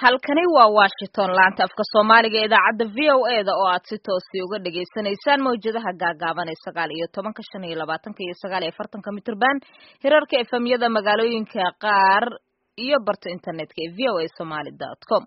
halkani waa washington laanta afka soomaaliga ee idaacadda v o e da oo aad si toosi uga dhagaysanaysaan mawjadaha gaagaaban ee sagaal iyo tobanka shan iyo labaatanka iyo sagaal iyo afartanka mitrban hirarka efemyada magaalooyinka qaar iyo barta internetka ee v o a somaly dot com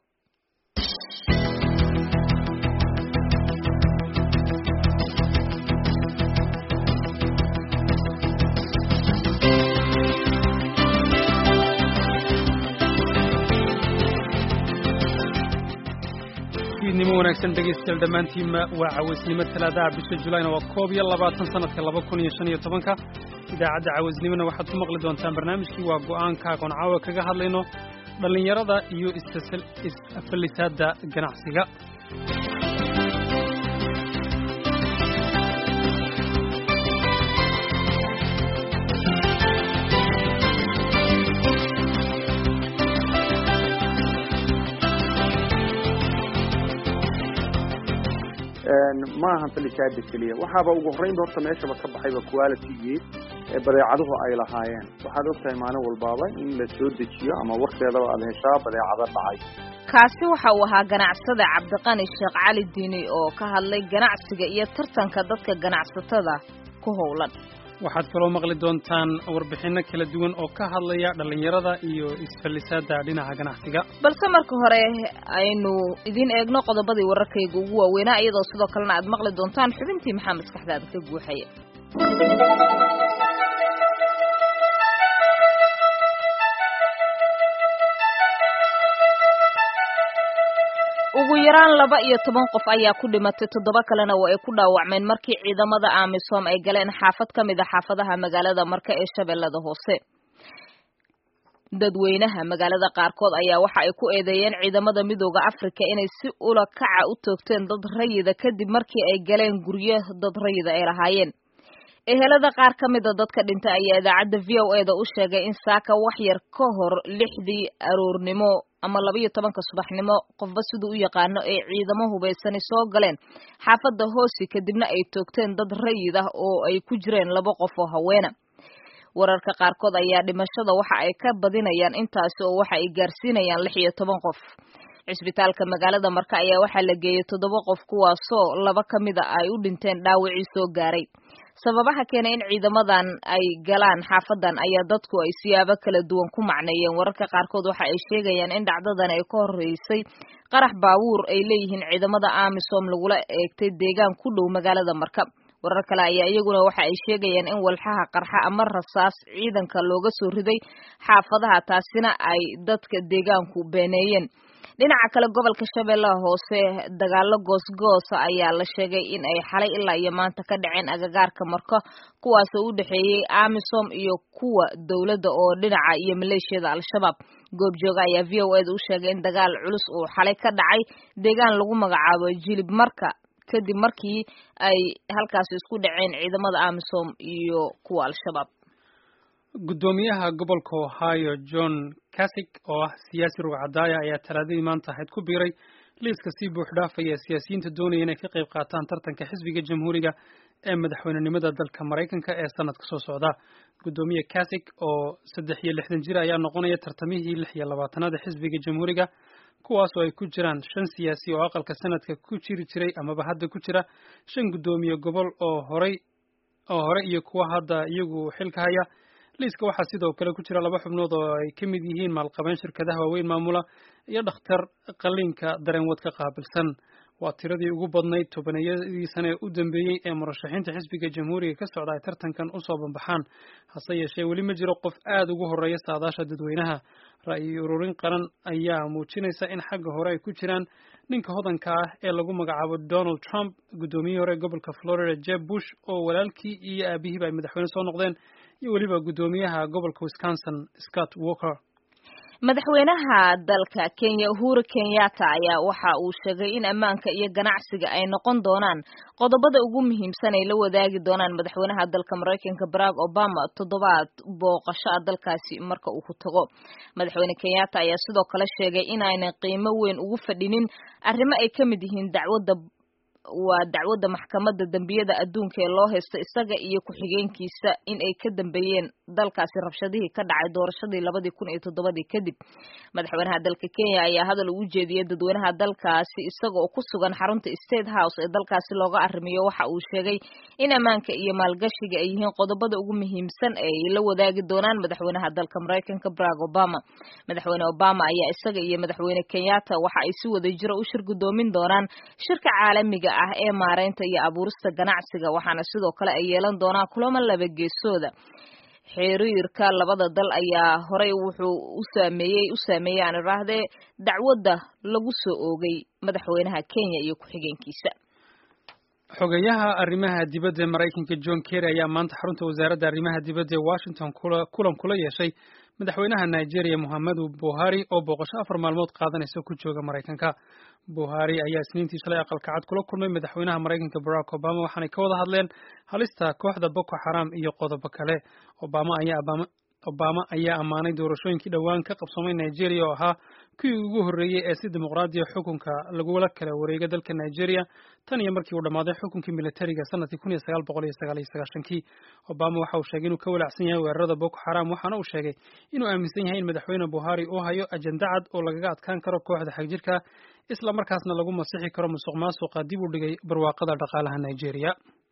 nimo wanaagsan dhegaystayaal dhammaantiinma waa cawaysnimo talaadaha bisha julayna waa koob iyo labaatan sanadka laba kun iyo shan iyo tobanka idaacadda cawaysnimona waxaad ku maqli doontaan barnaamijkii waa go'aanka aqoon caawa kaga hadlayno dhallinyarada iyo is-afalisaadda ganacsiga ma ahan falisaada keliya waxaaba ugu horreynba horta meeshaba ka baxayba qualitygii ee badeecaduhu ay lahaayeen waxaad ogtahay maalin walbaaba in la soo dejiyo ama warkeedaba aad heshaa badeecado dhacay kaasi waxa uu ahaa ganacsada cabdiqani sheekh cali diini oo ka hadlay ganacsiga iyo tartanka dadka ganacsatada ku howlan waxaad kaloo maqli doontaan warbixinno kala duwan oo ka hadlaya dhallinyarada iyo isfallisaadda dhinaca ganacsiga balse marka hore aynu idiin eegno qodobadii wararkayga ugu waaweynaa iyadoo sidoo kalena aad maqli doontaan xubintii maxaa maskaxdaada ka guuxaya ugu yaraan laba iyo toban qof ayaa ku dhimatay toddoba kalena waa ay ku dhaawacmeen markii ciidamada amisom ay galeen xaafad ka mid a xaafadaha magaalada marka ee shabeellada hoose dadweynaha magaalada qaarkood ayaa waxa ay ku eedeeyeen ciidamada midooda afrika inay si ula kaca u toogteen dad rayida kadib markii ay galeen guryo dad rayida ay lahaayeen ehelada qaar ka mida dadka dhintay ayaa idaacadda v o e da u sheegay in saaka wax yar ka hor lixdii aroornimo ama labaiyo tobanka subaxnimo qofba siduu u yaqaano ay ciidamo hubaysani soo galeen xaafadda hoosi kadibna ay toogteen dad rayid ah oo ay ku jireen laba qof oo haweena wararka qaarkood ayaa dhimashada waxa ay ka badinayaan intaasi oo waxa ay gaarsiinayaan lix iyo toban qof cisbitaalka magaalada marka ayaa waxaa la geeyey toddoba qof kuwaasoo laba ka mida ay u dhinteen dhaawacii soo gaaray sababaha keenay in ciidamadan ay galaan xaafadan ayaa dadku ay siyaabo kala duwan ku macneeyeen wararka qaarkood waxa ay sheegayaan in dhacdadan ay ka horreysay qarax baabuur ay leeyihiin ciidamada amisom lagula eegtay deegaan ku dhow magaalada marka warar kale ayaa iyaguna waxa ay sheegayaan in walxaha qarxa ama rasaas ciidanka looga soo riday xaafadaha taasina ay dadka deegaanku beeneeyeen dhinaca kale gobolka shabeellaha hoose dagaalo goosgoosa ayaa la sheegay in ay xalay ilaa iyo maanta ka dhaceen agagaarka marko kuwaasoo u dhexeeyey amisom iyo kuwa dowladda oo dhinaca iyo maleeshiyada al-shabaab goobjooga ayaa v o eda u sheegay in dagaal culus uu xalay ka dhacay deegaan lagu magacaabo jilib marka kadib markii ay halkaasi isku dhaceen ciidamada amisom iyo kuwa al-shabaab guddoomiyaha gobolka ohio john casig oo ah siyaasi rugcadaaya ayaa talaadadii maanta ahayd ku biiray liiska sii buux dhaafaya siyaasiyiinta doonaya inay ka qayb qaataan tartanka xisbiga jamhuuriga ee madaxweynenimada dalka maraykanka ee sanadka soo socda guddoomiye casig oo saddex iyo lixdan jir ayaa noqonaya tartamihii lix iyo labaatanaad ee xisbiga jamhuuriga kuwaas oo ay ku jiraan shan siyaasi oo aqalka sanadka ku jiri jiray amaba hadda ku jira shan guddoomiye gobol oo horay oo hore iyo kuwa hadda iyagu xilka haya liiska waxaa sidoo kale ku jira laba xubnood oo ay ka mid yihiin maalqabeen shirkadaha waaweyn maamula iyo dhakhtar qalliinka dareenwadka qaabilsan waa tiradii ugu badnayd tobaniyadii sane ee u dambeeyey ee murashaxiinta xisbiga jamhuuriga ka socda ay tartankan usoo banbaxaan hase yeeshee weli ma jiro qof aad ugu horreeya saadaasha dadweynaha ra'yi ururin qaran ayaa muujinaysa in xagga hore ay ku jiraan ninka hodanka ah ee lagu magacaabo donald trump guddoomiyihii hore gobolka florida jeb bush oo walaalkii iyo aabihiiba ay madaxweyne soo noqdeen iyo weliba guddoomiyaha gobolka wisconsin scott walker madaxweynaha dalka kenya uhuru kenyatta ayaa waxa uu sheegay in ammaanka iyo ganacsiga ay noqon doonaan qodobada ugu muhiimsan ay la wadaagi doonaan madaxweynaha dalka maraykanka barack obama toddobaad booqasho ah dalkaasi marka uu ku tago madaxweyne kenyatta ayaa sidoo kale sheegay in aanay qiimo weyn ugu fadhinin arrimo ay ka mid yihiin dacwadda waa dacwadda maxkamadda dembiyada adduunka ee loo haysto isaga iyo ku-xigeenkiisa in ay ka dambeeyeen dalkaasi rabshadihii ka dhacay doorashadii labadii kun iyo toddobadii kadib madaxweynaha dalka kenya ayaa hadal ugu jeediyey dadweynaha dalkaasi isaga oo ku sugan xarunta state house ee dalkaasi looga arrimiyo waxa uu sheegay in ammaanka iyo maalgashiga ay yihiin qodobada ugu muhiimsan ee ay la wadaagi doonaan madaxweynaha dalka maraykanka barack obama madaxweyne obama ayaa isaga iyo madaxweyne kenyatta waxa ay si wada jiro u shir gudoomin doonaan shirka caalamiga ah ee maareynta iyo abuurista ganacsiga waxaana sidoo kale ay yeelan doonaan kulamo laba geesooda xiriirka labada dal ayaa horey wuxuu u saameeyey u saameeyey aan iraahdee dacwadda lagu soo oogay madaxweynaha kenya iyo ku-xigeenkiisa xogeyaha arrimaha dibadda ee maraykanka john kerry ayaa maanta xarunta wasaaradda arrimaha dibadda ee washington kulan kula yeeshay madaxweynaha nigeria mohamedu buhari oo booqasho afar maalmood qaadanaysa ku jooga maraykanka buhari ayaa isniintii shalay aqalka cad kula kulmay madaxweynaha maraykanka barack obama waxaanay ka wada hadleen halista kooxda boko xaram iyo qodobo kale obama ayaa obama ayaa ammaanay doorashooyinkii dhowaan ka qabsoomay nigeria oo ahaa kuwii ugu horreeyey ee si dimuqraadiya xukunka lagula kala wareega dalka nigeria tan iyo markii uu dhammaaday xukunkii militariga sanadkii kun iyo sagaal boqol iyo sagaal iyo sagaashankii obama waxa uu sheegay inuu ka walacsan yahay weerarada boko xaram waxaana uu sheegay inuu aaminsan yahay in madaxweyne buhari uu hayo ajenda cad oo lagaga adkaan karo kooxda xagjirka isla markaasna lagu masixi karo musuq maasuqa dib u dhigay barwaaqada dhaqaalaha nigeria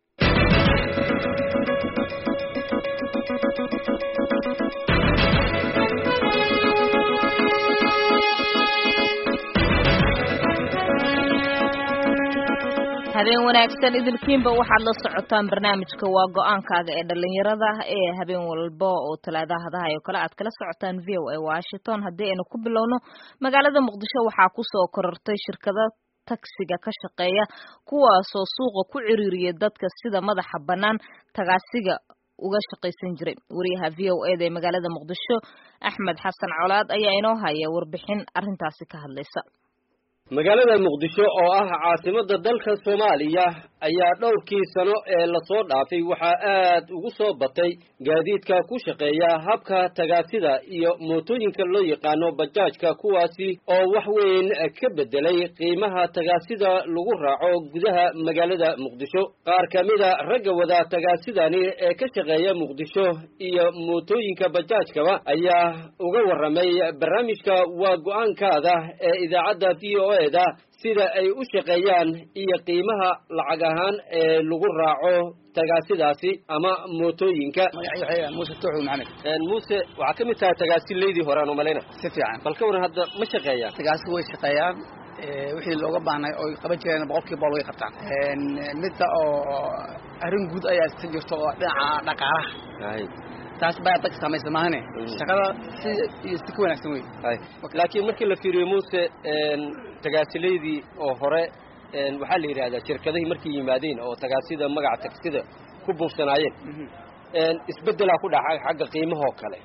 habeen wanaagsan idilkiinba waxaad la socotaan barnaamijka waa go-aankaaga ee dhalinyarada ee habeen walba oo talaadahadaha oo kale aad kala socotaan v o a washington haddii aynu ku bilowno magaalada muqdisho waxaa kusoo korortay shirkado tagsiga ka shaqeeya kuwaasoo suuqa ku ciriiriya dadka sida madaxa bannaan tagaasiga uga shaqaysan jiray wariyaha v o eda ee magaalada muqdisho axmed xasan colaad ayaa inoo haya warbixin arrintaasi ka hadlaysa magaalada muqdisho oo ah caasimada dalka soomaaliya ayaa dhowrkii sano ee lasoo dhaafay waxaa aad ugu soo batay gaadiidka ku shaqeeya habka tagaasida iyo mootooyinka loo yaqaano bajaajka kuwaasi oo wax weyn ka bedelay qiimaha tagaasida lagu raaco gudaha magaalada muqdisho qaar ka mida ragga wada tagaasidani ee ka shaqeeya muqdisho iyo mootooyinka bajaajkaba ayaa uga warramay barnaamijka waa go-aankaada ee idaacadda v o da sida ay u shaqeeyaan iyo qiimaha lacag ahaan ee lagu raaco tagaasidaasi ama mootooyinka muuse tuuxu maxamed muuse waxaa ka mid tahay tagaasilaydii horaan u malayna si fiican bal ka waran hadda ma shaqeeyaan tagaasi way shaqeeyaan wixii looga baahnay oy qaban jireen boqolkiiba boqol way qabtaan midda oo arrin guud ayaa iska jirto oo dhinaca dhaqaalaha taas baa dadka samaysa maahane shaqada si iyo si ka wanaagsan wey laakiin markii la fiiriyo muuse tagaasilaydii oo hore waxaa la yidhahdaa shirkadihii markay yimaadeen oo tagaasida magaca tagsida ku buufsanaayeen isbeddelaa ku dhaca xagga qiimahoo kale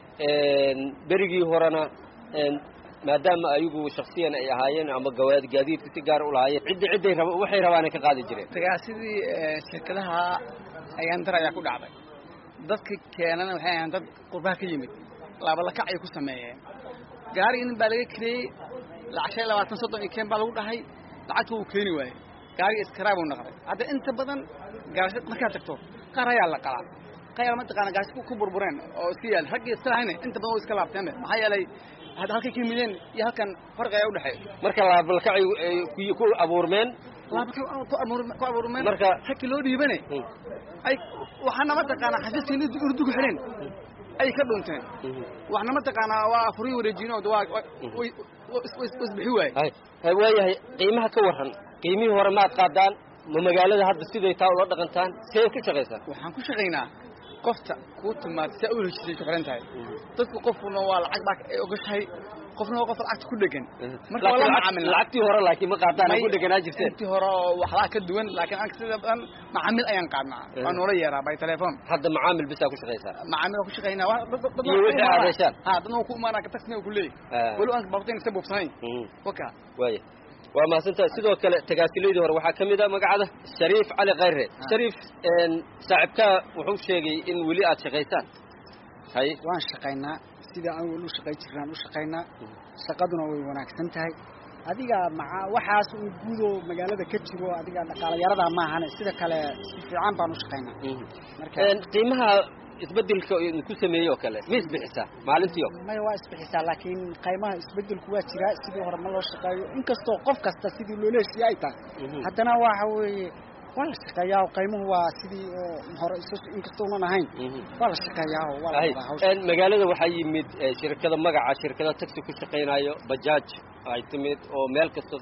berigii horena maadaama ayagu shaksiyan ay ahaayeen ama gawaad gaadiidka si gaar u lahaayeen ciddi cidday raba waxay rabaanay ka qaadi jireen tagaasidii shirkadaha ayaan dar ayaa ku dhacday dadka keenana waxay ahayn dad qurbaha ka yimid laabalakac ay ku sameeyeen gaarigi nin baa laga kareeyey lacag shan iyo labaatan soddon iyo keen baa lagu dhahay lacagta wuu keeni waayey gaariga iskaraab uu noqday hadda inta badan gaarasha markaad tagto qaar ayaa la qalaa qaar mataqaana gaarasha ku burbureen oo iska yaal raggii iska lahayne inta badan way iska laabteenbe maxaa yeelay hadda halkay ka yimideen iyo halkan farqi ayaa udhexeeya marka laabalkacay ku abuurmeen ku abuurmeen marka ragkii loo dhiibane ay waxaana mataqaanaa xasiiskii urdugu xidheen ay ka dhunteen waxna mataqaanaa waa afurii wareejinood waa isbixi waaye waayahay qiimaha ka warran qiimihii hore maad qaadaan ma magaalada hadda siday taa ula dhaqantaan see ka shaqaysaan waxaan ku shaqaynaa qofta kuu timaad si a u heshisay ku xihan tahay dadku qofkuna waa lacag baa ay ogashahay qofna waa qof lacagta ku dhegan marka waa la macaamil lacagtii hore laakiin ma qaadaan ku dheganaa jirteen intii hore oo waxbaa ka duwan laakiin anka sida badan macaamil ayaan qaadnaa waa noola yeeraa by telephone hadda macaamil bisaa ku shaqaysaa macaamil waa ku shaqaynaa iyo wixii aad heshaan ha dadna waa ku imaanaa taxina waa ku leeyahy weli aan baqteen isa buubsanayn waka waaya waa mahadsantaha sidoo kale tagaasilaydii hore waxaa ka mid a magacada shariif cali khayre shariif saaxiibkaa wuxuu sheegay in weli aad shaqaysaan hay waan shaqaynaa sidai anigu u shaqay jirnaan u shaqaynaa shaqaduna way wanaagsan tahay adiga maca waxaas uu guudoo magaalada ka jiro adiga dhaqaalayarada maahane sida kale si fiican baan u shaqaynaa marka qiimaha isbedelka ku sameeyey oo kale ma isbixisaa maalintii oo kale maya waa isbixisaa laakiin qaymaha isbedelku waa jiraa sidii hore ma loo shaqeeyo inkastoo qof kasta sidii loola heshiiye ay tahay haddana waxa weeye waa la shaqeeyaa oo qaymuhu waa sidii oo hore inkastounan ahayn waa la shaqeeyaa oo waa la wadaa hawsha magaalada waxaa yimid shirkada magaca shirkada taxi ku shaqaynayo bajaaj ay timid oo meel kasta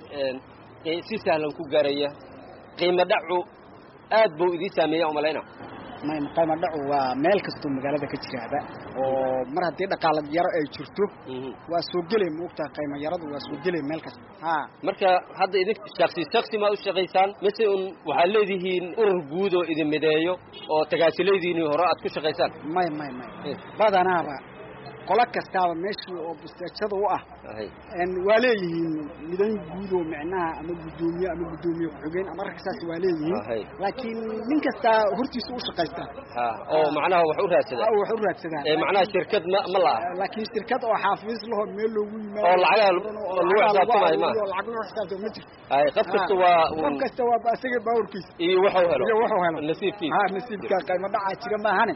si sahlan ku gaaraya qiimo dhacu aad buu idiin saameeya umalayna may qayma dhacu waa meel kastoo magaalada ka jiraaba oo mar haddii dhaqaala yaro ay jirto waa soo gelay maogtaha qayma yaradu waa soo gelay meel kasta ha marka hadda idin shaksi shaksi ma u shaqaysaan mise un waxaad leedihiin urur guud oo idin mideeyo oo tagaasilaydiini hore aad ku shaqaysaan may may may badanaaba qolo kastaaba meeshii oo busteejada u ah waa leeyihiin midan guud oo micnaha ama guddoomiye ama guddoomiye ku-xigeen ama ragka saas waa leeyihiin laakiin nin kastaa hortiisa u shaqaysta oo macnaha wax u raadsadaan wax u raadsadaan ee macnaha shirkad ma ma laha laakiin shirkad oo xaafiis laho meel loogu yimaado oo lacagaha lagu xisaabtamayo ma lacag lagu xisaabtamo ma jirto ay qof kasta waa qof kasta waa ba isaga baawrkiisa iyo wuxuu helo iyo wuxuu helo nasiibkiisa ha nasiibka qayma dhacaa jira maahane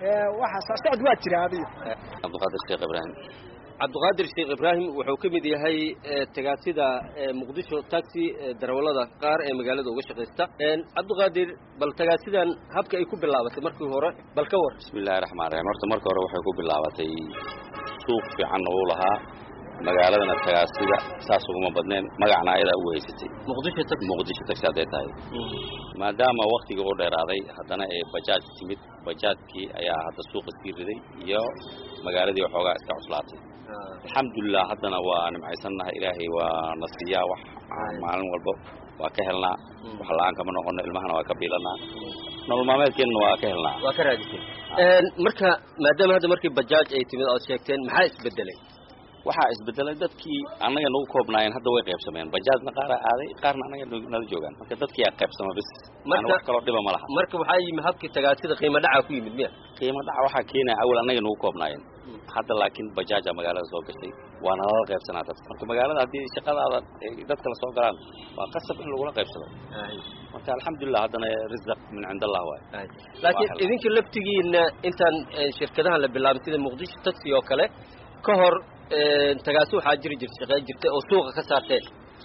waxa socod waa jira adiga cabdiqaadir sheekh ibraahim cabdiqaadir sheekh ibraahim wuxuu ka mid yahay tagaasida muqdisho taxi darawalada qaar ee magaalada uga shaqaysta cabdiqaadir bal tagaasidan habka ay ku bilaabatay markii hore bal ka war bismi illahi raxmaan raxiim horta marka hore waxay ku bilaabatay suuq fiican uu lahaa magaaladana tagaasida saas uguma badneen magacna ayadaa ugu haysatay muqdisho taxi muqdisho taxi hadday tahay maadaama waktiga u dheeraaday haddana ee bajaaj timid bajaajkii ayaa hadda suuqa sii riday iyo magaaladii waxoogaa iska cuslaatay alxamdulilah haddana waa nimcaysannahay ilaahay waa na siiyaa wax maalin walba waa ka helnaa wax la-aan kama noqono ilmahana waa ka biilanaa nolol maalmeedkeenna waa ka helnaa waa ka raadisay marka maadaama hadda markii bajaaj ay timid ood sheegteen maxaa isbedelay waxaa isbedelay dadkii annaga nagu koobnaayeen hadda way qaybsameen bajaajna qaara aaday qaarna annaga nala joogaan marka dadkii aa qaybsama bis Marka- wax kaloo dhiba ma laha marka waxaa yimid habkii tagaasida qiimo dhaca ku yimid miya qiimo dhaca waxaa keenaya awal annaga nagu koobnaayeen hadda laakiin bajaaja magaalada soo gashay waana lala qaybsanaa dadka marka magaalada haddii shaqadaada ay dadka la soo galaan waa qasab in lagula qaybsado marka alxamdulilah haddana risaq min cind allah waay laakiin Waa hel- idinka laftigiina intaan eh, shirkadahan la bilaabin sida muqdisho taxi oo kale ka hor eh, tagaasi waxaa jiri jirta shaqeyn jirtay oo suuqa ka saarteen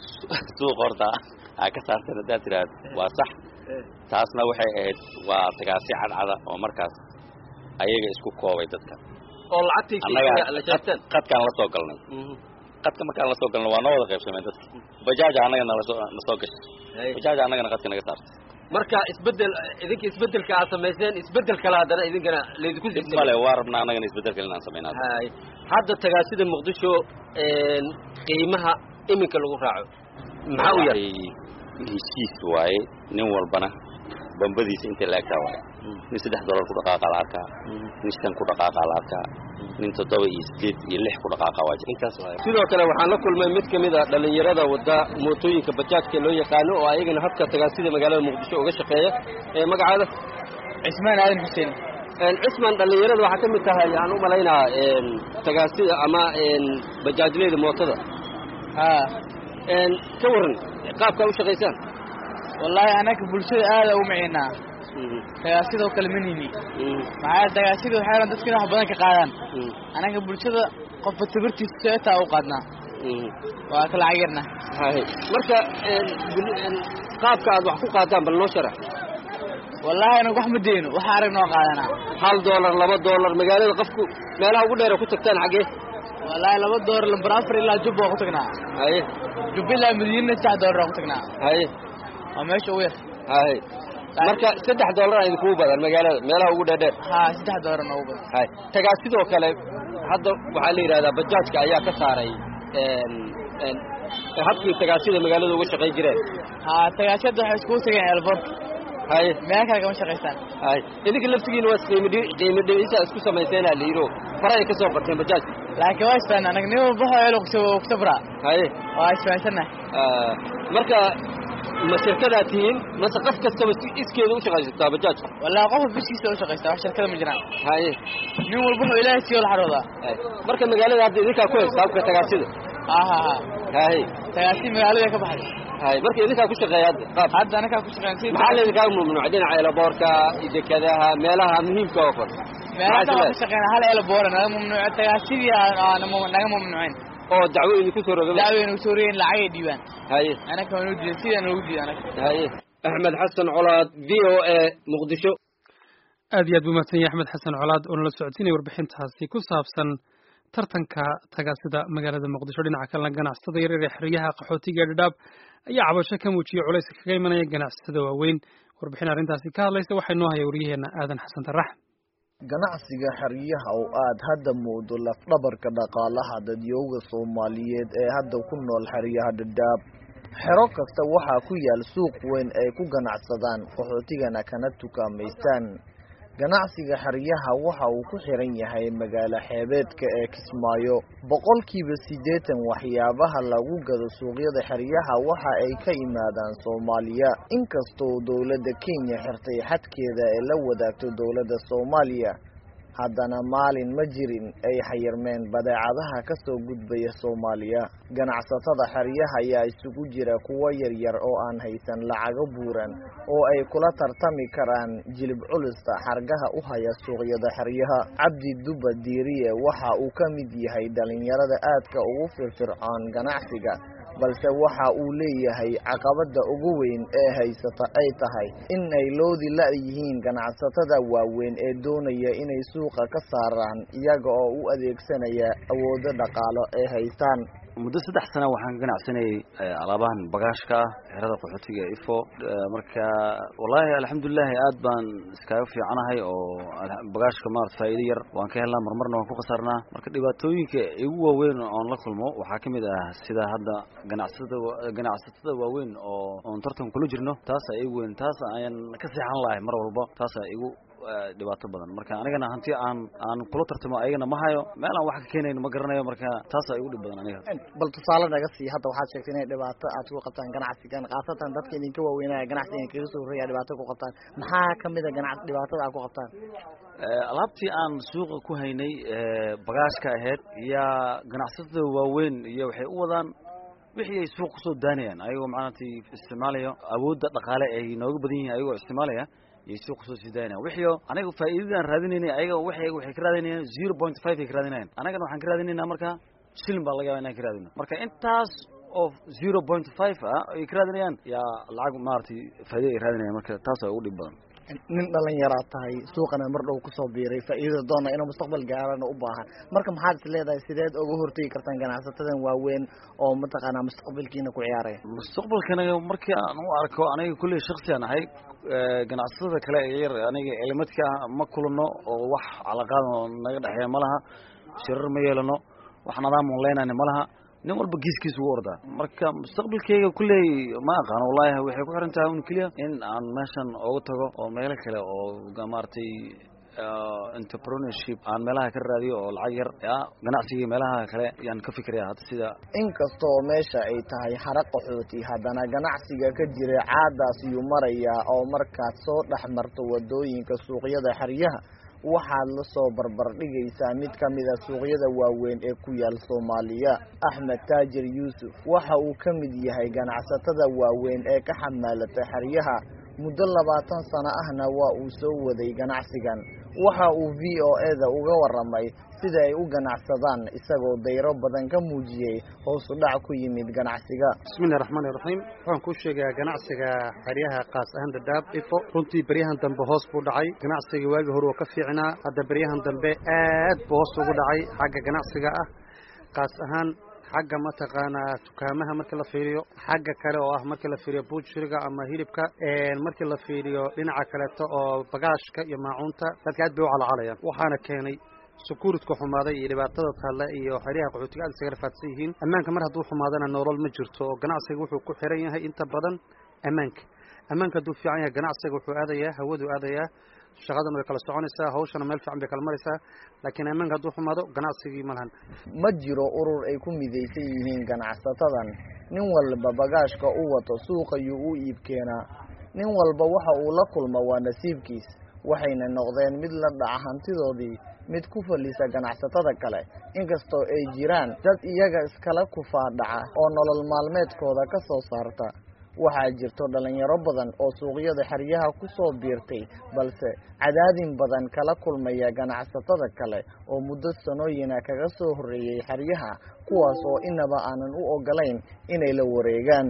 suuq horta aa ka saarteen haddaad tiraahdo waa sax taasna waxay ahayd waa tagaasi cadcada oo markaas ayaga isku koobay dadka oo lacagtii annaga la sheegteen qad- qadkaan la soo galnay qadka markaan la soo galnay waa noo wada qaybsameen dadka bajaaja annaga nalasoo na soo gashay bajaaja annagana qadka naga saartay marka isbedel idinka isbedelka aad samayseen isbedel kale haddana idinkana laydinku dib male waa rabnaa annagana isbedelka inaan samaynaa hay hadda tagaasida muqdisho een, qiimaha iminka lagu raaco maxaa u yar Waxay heshiis waaye nin walbana bambadiisa intay la egtaa waaye nin saddex dollar ku dhaqaaqa la arkaa nin shan ku dhaqaaqa la arkaa nin toddoba iyo sideed iyo lix ku dhaqaaqa waa jira intaas waaye sidoo kale waxaan la kulmay mid ka mid a dhallinyarada wadda mootooyinka bajaajka loo yaqaano oo ayagana habka tagaasida magaalada muqdisho uga shaqeeya ee magacaada cismaan aadan xuseen Een, cisman dhallinyarada waxaa ka mid tahay aan u malaynaa een, tagaasida ama een, bajaajleyda mootada haa Een, ka waran qaabkaa u shaqaysaan wallaahi annaga bulshada aada ugu maciinaa tagaasidoo kale ma nini maxaa tagaasida waxay dhan dadka in wax badan ka qaadaan annaga bulshada qofba tabartiisa seetaa u qaadnaa waa ka lacag yarna hay marka een, bul- een, qaabka aad wax ku qaadaan bal noo sharax wallaahi anaga wax ma deyno waxa arag noo qaadanaa hal doolar laba doolar magaalada qofku meelaha ugu dheera ku tagtaan xaggee wallaahi laba doolar lambar afar ilaa jubba waa ku tagnaa haye jubba ilaa madiina saddex doolar waa ku tagnaa haye waa meesha ugu yar haye marka saddex doolar a idinkugu badan magaalada meelaha ugu dheerdheer haa saddex doolar noogu badan hay tagaa sidoo kale hadda waxaa la yidhahdaa bajaajka ayaa ka saaray een, een, habkii tagaasida magaalada uga shaqayn jireen haa tagaasiyada waxay iskugu tageen elborka haye meel kale kama shaqaystaan hay idinka laftigiina waa qiimo dhi- qiimo dhimisa isku samayseenaa la yidhi fara ay ka soo barteen bajaajka laakiin waa isfahan anaga nin walba waxoo elo kusabraa haye waa isfahansannahay Ah, marka ma shirkadaad tihiin mase qof kastaba si iskeeda u shaqaysataa bajaajka wallaahi qofka biskiisa u shaqaysta wax shirkada ma jiraan haye nin walba wuxuu ilaahay siiyo la xaroodaa hay marka magaalada hadda idinkaa ku haysta habka tagaasida haa haa haa hay tagaasi magaalada ka baxday hay marka idinkaa ku shaqeeya qaab hadda anakaa ku shaqeyn si maxaa laydinkaa mamnuuc dhinaca elaboorka iyo dekadaha meelaha muhiimka oo kale meelada waan ka shaqeyna hal elboora naga mamnuuca tagaasidii naga mamnuuceen oo dacwo idinku soo rogay dacweynu soo rogeen lacagay dhiibaan haye anaka waa noo diidan sidaa noogu diidan anaga haye axmed xasan colaad v o a muqdisho aad iyo aad buu mahadsan yahay axmed xasan colaad oo nala socodsiinaya warbixintaasi ku saabsan tartanka tagaasida magaalada muqdisho dhinaca kalena ganacsatada yaryar ee xeryaha qaxootiga ee dhadhaab ayaa cabasho ka muujiyey culayska kaga imanaya ganacsatada waaweyn warbixin arrintaasi ka hadlaysa waxaa inoo haya waryaheena aadan xasan tarax ganacsiga xeryaha oo aad hadda moodo lafdhabarka dhaqaalaha dadyooga soomaaliyeed ee hadda ku nool xeryaha dhadhaab xero kasta waxaa ku yaal suuq weyn ay ku ganacsadaan qaxootigana kana tukaamaystaan ganacsiga xeryaha waxa uu ku xiran yahay magaalo xeebeedka ee kismaayo boqolkiiba siddeetan waxyaabaha lagu gado suuqyada xeryaha waxa ay ka yimaadaan soomaaliya inkastoo dowladda kenya xirtay xadkeeda ee la wadaagto dowladda soomaaliya haddana maalin ma jirin ay xayirmeen badeecadaha ka soo gudbaya soomaaliya ganacsatada xeryaha ayaa isugu jira kuwo yaryar oo aan haysan lacago buuran oo ay kula tartami karaan jilib culista xargaha u haya suuqyada xeryaha cabdi duba diiriye waxa uu ka mid yahay dhalinyarada aadka ugu firfircoon ganacsiga balse waxa uu leeyahay caqabada ugu weyn ee haysata ay tahay in ay loodi la-yihiin ganacsatada waaweyn ee doonaya inay suuqa ka saaraan iyaga oo u adeegsanaya awoodo dhaqaalo ay haystaan muddo saddex sana waxaan ka ganacsanayay alaabahan bagaashka ah xerada qaxootiga ee ifo marka wallaahi alxamdulilahi aad baan iskaga fiicanahay oo bagaashka maarata faa'iido yar waan ka helnaa marmarna waan ku khasarnaa marka dhibaatooyinka igu waaweyn oon la kulmo waxaa ka mid ah sida hadda ganacsatada ganacsatada waaweyn oo oon tartan kula jirno taasaa igu weyn taas ayaan ka seexan lahay mar walba taasaa igu dhibaato badan marka anigana hanti aan aan kula tartamo ayagana ma hayo meel aan wax ka keenayn ma garanayo marka taasaa igu dhib badan aniga bal tusaale naga sii hadda waxaad sheegtay inay dhibaato aad ku qabtaan ganacsigan khaasatan dadka idinka waaweynaya ganacsigan kaga soo horreeya dhibaato ku qabtaan maxaa kamid a ganac dhibaatada aad ku qabtaan alaabtii aan suuqa ku haynay bagaashka ahayd yaa ganacsatada waaweyn iyo waxay u wadaan wixii ay suuq kusoo daanayaan ayagoo macnati isticmaalaya awoodda dhaqaale ay nooga badan yihiin ayagoo isticmaalaya yay suuq kusoo sii daaynayan wixii anaga faa'iidadaan raadinaynay ayaga waxay waxay ka raadinayaan zero point five ay ka raadinayan anagana waxaan ka raadinaynaa marka shilin baa laga yaba inaan ka raadino marka intaas oo zero point five ah ay ka raadinayaan yaa lacag maaragtay faa'iida ay raadinayan marka taasaa ugu dhib badan nin dhalinyaraa tahay suuqana mar dhow kusoo biiray faa'iidada doona inuu mustaqbal gaarana u baahan marka maxaad is leedahay sideed uga hortegi kartaan ganacsatadan waaweyn oo mataqaanaa mustaqbalkiina ku ciyaaraya mustaqbalkana markii aan u arko aniga kulley shaksiyan ahay ganacsatada kale ee yar aniga elimadka ma kulano oo wax calaqaad oo naga dhexeeya ma laha shirar ma yeelano wax nadaam on leenayna ma laha nin walba giiskiisa ugu ordaa marka mustaqbalkeyga kulley ma aqaano wallahi waxay ku xiran tahay un keliya in aan meeshan ooga tago oo meelo kale oo maaragtay entrepreneurship aan meelaha ka raadiyo oo lacag yar ya ganacsiga meelaha kale yaan ka fikiraya hadda sida inkastoo meesha ay tahay hara qaxooti haddana ganacsiga ka jira caadaas yuu marayaa oo markaad soo dhex marto wadooyinka suuqyada xeryaha waxaad la soo barbardhigaysaa mid ka mid a suuqyada waaweyn ee ku yaal soomaaliya axmed taajir yuusuf waxa uu ka mid yahay ganacsatada waaweyn ee ka xamaalata xeryaha muddo labaatan sano ahna waa uu soo waday ganacsigan waxa uu v o eda uga waramay sida ay u ganacsadaan isagoo dayro badan ka muujiyey hoosu dhac ku yimid ganacsiga bismillahi raxmaani raxiim waxaan kuu sheegayaa ganacsiga xeryaha kaas ahaan dhadhaab ifo runtii beryahan dambe hoos buu dhacay ganacsiga waagii hore oo ka fiicnaa hadda beryahan dambe aad buu hoos ugu dhacay xagga ganacsiga ah kaas ahaan xagga mataqaanaa dukaamaha markii la fiiriyo xagga kale oo ah markii la fiiriyo buujiriga ama hilibka markii la fiiriyo dhinaca kaleeto oo bagaashka iyo maacuunta dadka aad bay u calcalayaan waxaana keenay sukuuridka xumaaday iyo dhibaatada taalla iyo xeryaha qaxootiga aad isaga rafaadsan yihiin ammaanka mar hadduu xumaadana nolol ma jirto oo ganacsiga wuxuu ku xiran yahay inta badan ammaanka ammaanka hadduu fiican yahay ganacsiga wuxuu aadayaa hawaduu aadayaa shaqadan way kala soconaysaa hawshana meel fiican bay kala maraysaa laakiin ammaanka hadduu xumaado ganacsigii ma lahan ma jiro urur ay ku midaysan yihiin ganacsatadan nin walba bagaashka u wato suuqayuu u iib keenaa nin walba waxa uu la kulma waa nasiibkiis waxayna noqdeen mid la dhaca hantidoodii mid ku fallisa ganacsatada kale inkastoo ay jiraan dad iyaga iskala kufaadhaca oo nolol maalmeedkooda ka soo saarta waxaa jirto dhalinyaro badan oo suuqyada xeryaha ku soo biirtay balse cadaadin badan kala kulmaya ganacsatada kale oo muddo sanooyina kaga soo horreeyey xeryaha kuwaas oo inaba aanan u ogolayn inay la wareegaan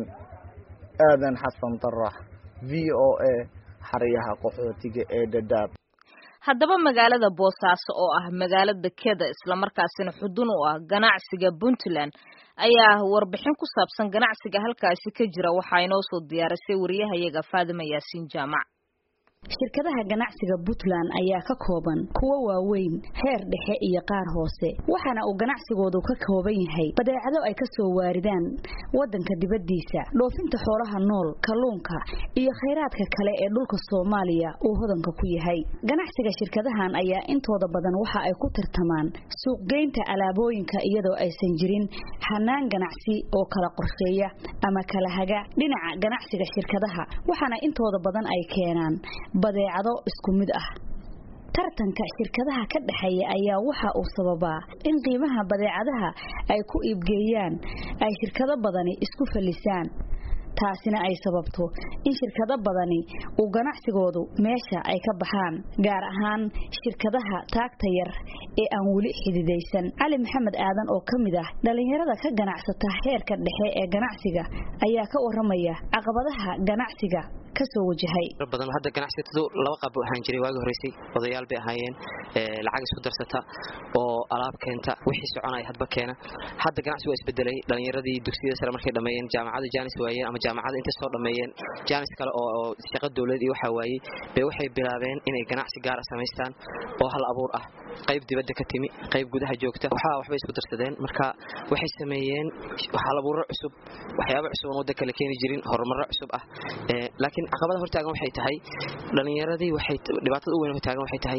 aadan xasan tarax v o a xeryaha qaxootiga ee dhadhaab haddaba magaalada boosaaso oo ah magaalo dekeda islamarkaasina xudun u ah ganacsiga puntland ayaa warbixin ku saabsan ganacsiga halkaasi ka jira waxaa inoo soo diyaarisay wariyahayaga faadima yaasiin jaamac shirkadaha ganacsiga puntland ayaa ka kooban kuwo waaweyn heer dhexe iyo qaar hoose waxaana uu ganacsigoodu ka kooban yahay badeecado ay ka soo waaridaan waddanka dibaddiisa dhoofinta xoolaha nool kalluunka iyo khayraadka kale ee dhulka soomaaliya uu hodanka ku yahay ganacsiga shirkadahan ayaa intooda badan waxa ay ku tartamaan suuqgeynta alaabooyinka iyadoo aysan jirin hanaan ganacsi oo kala qorsheeya ama kala haga dhinaca ganacsiga shirkadaha waxaana intooda badan ay keenaan badeecado isku mid ah tartanka shirkadaha ka dhexeeya ayaa waxa uu sababaa in qiimaha badeecadaha ay ku iibgeeyaan ay shirkado badani isku fallisaan taasina ay sababto in shirkado badani uu ganacsigoodu meesha ay ka baxaan gaar ahaan shirkadaha taagta yar ee aan weli xididaysan cali maxamed aadan oo ka mid ah dhallinyarada ka ganacsata heerka dhexe ee ganacsiga ayaa ka waramaya caqabadaha ganacsiga kasoo wajahay badan hadda ganacsatadu laba qaab ahaan jiray waagi horeysay odayaal bay ahaayeen lacag isku darsata oo alaab keenta wixii soconaya hadba keena hadda ganacsi waa isbedelay dhalinyaradii dugsiyada sare markay dhammeeyeen jaamacada jaanis waayeen ama jaamacada intay soo dhammeeyeen jaanis kale oo shaqo dowlad iyo waxaa waayey bay waxay bilaabeen inay ganacsi gaara samaystaan oo hal abuur ah qayb dibadda ka timi qayb gudaha joogta waxaa waxbay isku darsadeen marka waxay sameeyeen hal abuuro cusub waxyaaba cusub oon wadda kale keeni jirin horumarro cusub ah laakiin caqabada hortaagan waxay tahay dhalinyaradii waxay dhibaatada u weyn hortaagan waxay tahay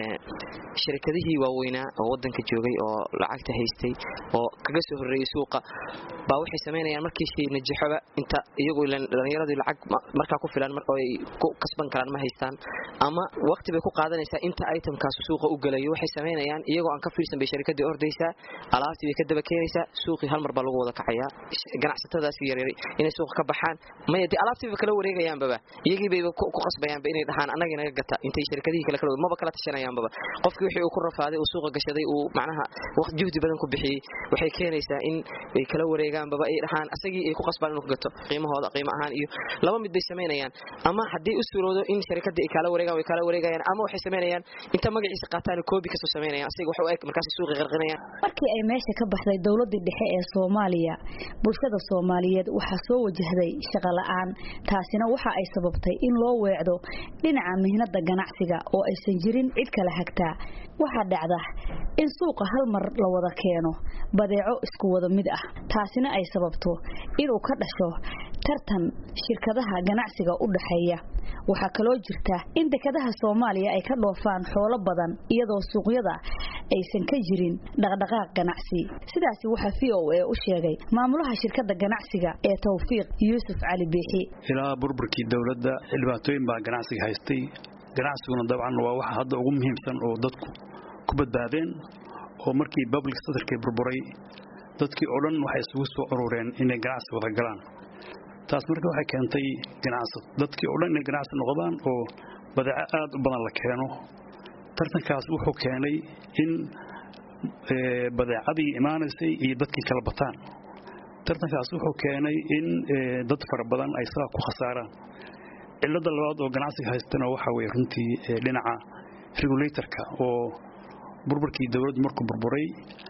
shirkadihii waaweynaa oo wadanka joogay oo lacagta haystay oo kaga soo horreeyey suuqa baa waxay samaynayaan markiisii najaxoba inta iyagu dhalinyaradii lacag markaa ku filan oo ay ku kasban karaan ma haystaan ama waqti bay ku qaadanaysaa inta itemkaas suuqa u gelayo waxay samaynayaan iyagoo aan ka fiirsan bay shirkadii ordaysaa alaabtii bay ka daba keenaysaa suuqii hal mar baa lagu wada kacayaa ganacsatadaas yaryar inay suuqa ka baxaan maya dee alaabtii bay kala wareegayaanbaba iyagii bay ku qasbayaanba inay dhahaan annagii naga gata intay shirkadihii kale kala maba kala tashanayaanbaba qofkii wixii uu ku rafaaday uu suuqa gashaday uu macnaha waqti juhdi badan ku bixiyey waxay keenaysaa in ay kala wareegaanbaba ay dhahaan asagii ay ku qasbaan inuu ka gato qiimahooda qiimo ahaan iyo laba mid bay samaynayaan ama haddii u suuroodo in shirkadii ay kala wareegaan way kala wareegayaan ama waxay samaynayaan inta magaciisa qaataan koobi kasoo samaynayaan asiga wax u eg markaas suuqi qarqinayaan markii ay meesha ka baxday dowladii dhexe ee Soomaaliya bulshada Soomaaliyeed waxa soo wajahday shaqo la'aan taasina waxa ay sababtay in loo weecdo dhinaca mihnada ganacsiga oo aysan jirin cid kala hagtaa waxa dhacda in suuqa hal mar la wada keeno badeeco isku wada mid ah taasina ay sababto inuu ka dhasho tartan shirkadaha ganacsiga u dhaxeeya waxaa kaloo jirta in dekadaha Soomaaliya ay ka dhoofaan xoolo badan iyadoo suuqyada aysan ka jirin dhaqdhaqaaq ganacsi sidaasi waxa VOA u sheegay maamulaha shirkadda ganacsiga ee Tawfiiq Yuusuf Cali Biixi ilaa burburkii dawladda dhibaatooyin baa ganacsiga haystay ganacsiguna dabcan waa waxa hadda ugu muhiimsan oo dadku ku badbaadeen oo markii public sectorkii burburay dadkii oo dhan waxay isugu soo urureen inay ganacsi wada galaan taas marka waxay keentay ganacsi dadkii oo dhan inay ganacsi noqdaan oo badeeco aad u badan la keeno tartankaas wuxuu keenay in badeecadii imaanaysay iyo dadkii kala bataan tartankaas wuxuu keenay in dad fara badan ay saa ku khasaaraan cilada labaad oo ganacsiga haystana waxa weye runtii dhinaca regulatorka oo burburkii dowladdu markuu burburay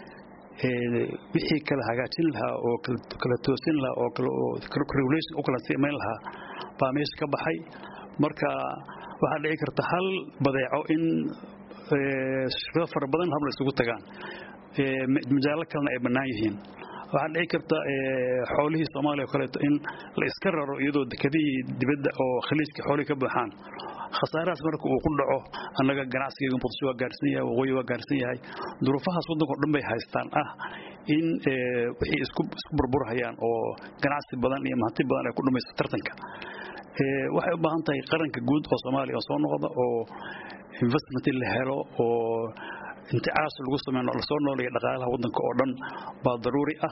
wixii kala hagaajin lahaa oo kala toosin lahaa oo regulation u kala samayn lahaa baa meesha ka baxay marka waxaa dhici karta hal badeeco in shirkado fara badan habla isugu tagaan majaalo kalena ay bannaan yihiin waxaa dhici karta xoolihii soomaaliya oo kaleeto in la iska raro iyadoo dekadihii dibadda oo khaliijka xoolihii ka buuxaan khasaarahaas marka uu ku dhaco annaga ganacsigayga muqdisho waa gaarsan yahay waqooyi waa gaarsan yahay duruufahaas waddanka o dhan bay haystaan ah in wixii isku isku burburhayaan oo ganacsi badan iyo mahanti badan ay ku dhumayso tartanka waxay u baahan tahay qaranka guud oo soomaaliya soo noqda oo investment la helo oo inticaas lagu sameeyo lasoo nooleeya dhaqaalaha waddanka oo dhan baa daruuri ah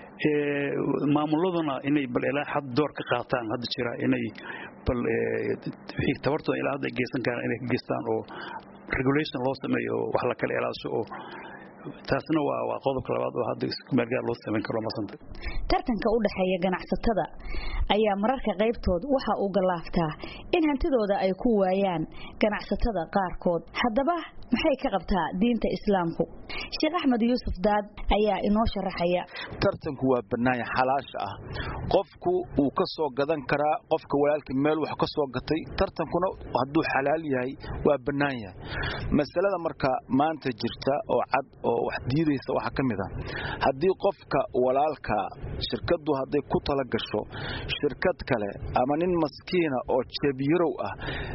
maamuladuna inay bal ilaa xad door ka qaataan hadda jira inay bal wixii tabartooda ilaa hadda ay geysan karaan inay ka geystaan oo regulation loo sameeyo wax la kala ilaasho oo taasna waa waa qodobka labaad oo hadda meelgaar loo samayn karo masanta tartanka u dhaxeeya ganacsatada ayaa mararka qaybtood waxa uu galaaftaa in hantidooda ay ku waayaan ganacsatada qaarkood haddaba maxay ka qabtaa diinta islaamku sheekh axmed yuusuf daad ayaa inoo sharaxaya tartanku waa bannaanya xalaasha ah qofku wuu ka soo gadan karaa qofka walaalkii meel wax ka soo gatay tartankuna hadduu xalaal yahay waa bannaan yahay masalada marka maanta jirta oo cad oo wax diidaysa waxaa ka mid ah haddii qofka walaalka shirkaddu hadday ku tala gasho shirkad kale ama nin maskiina oo jeebyarow ah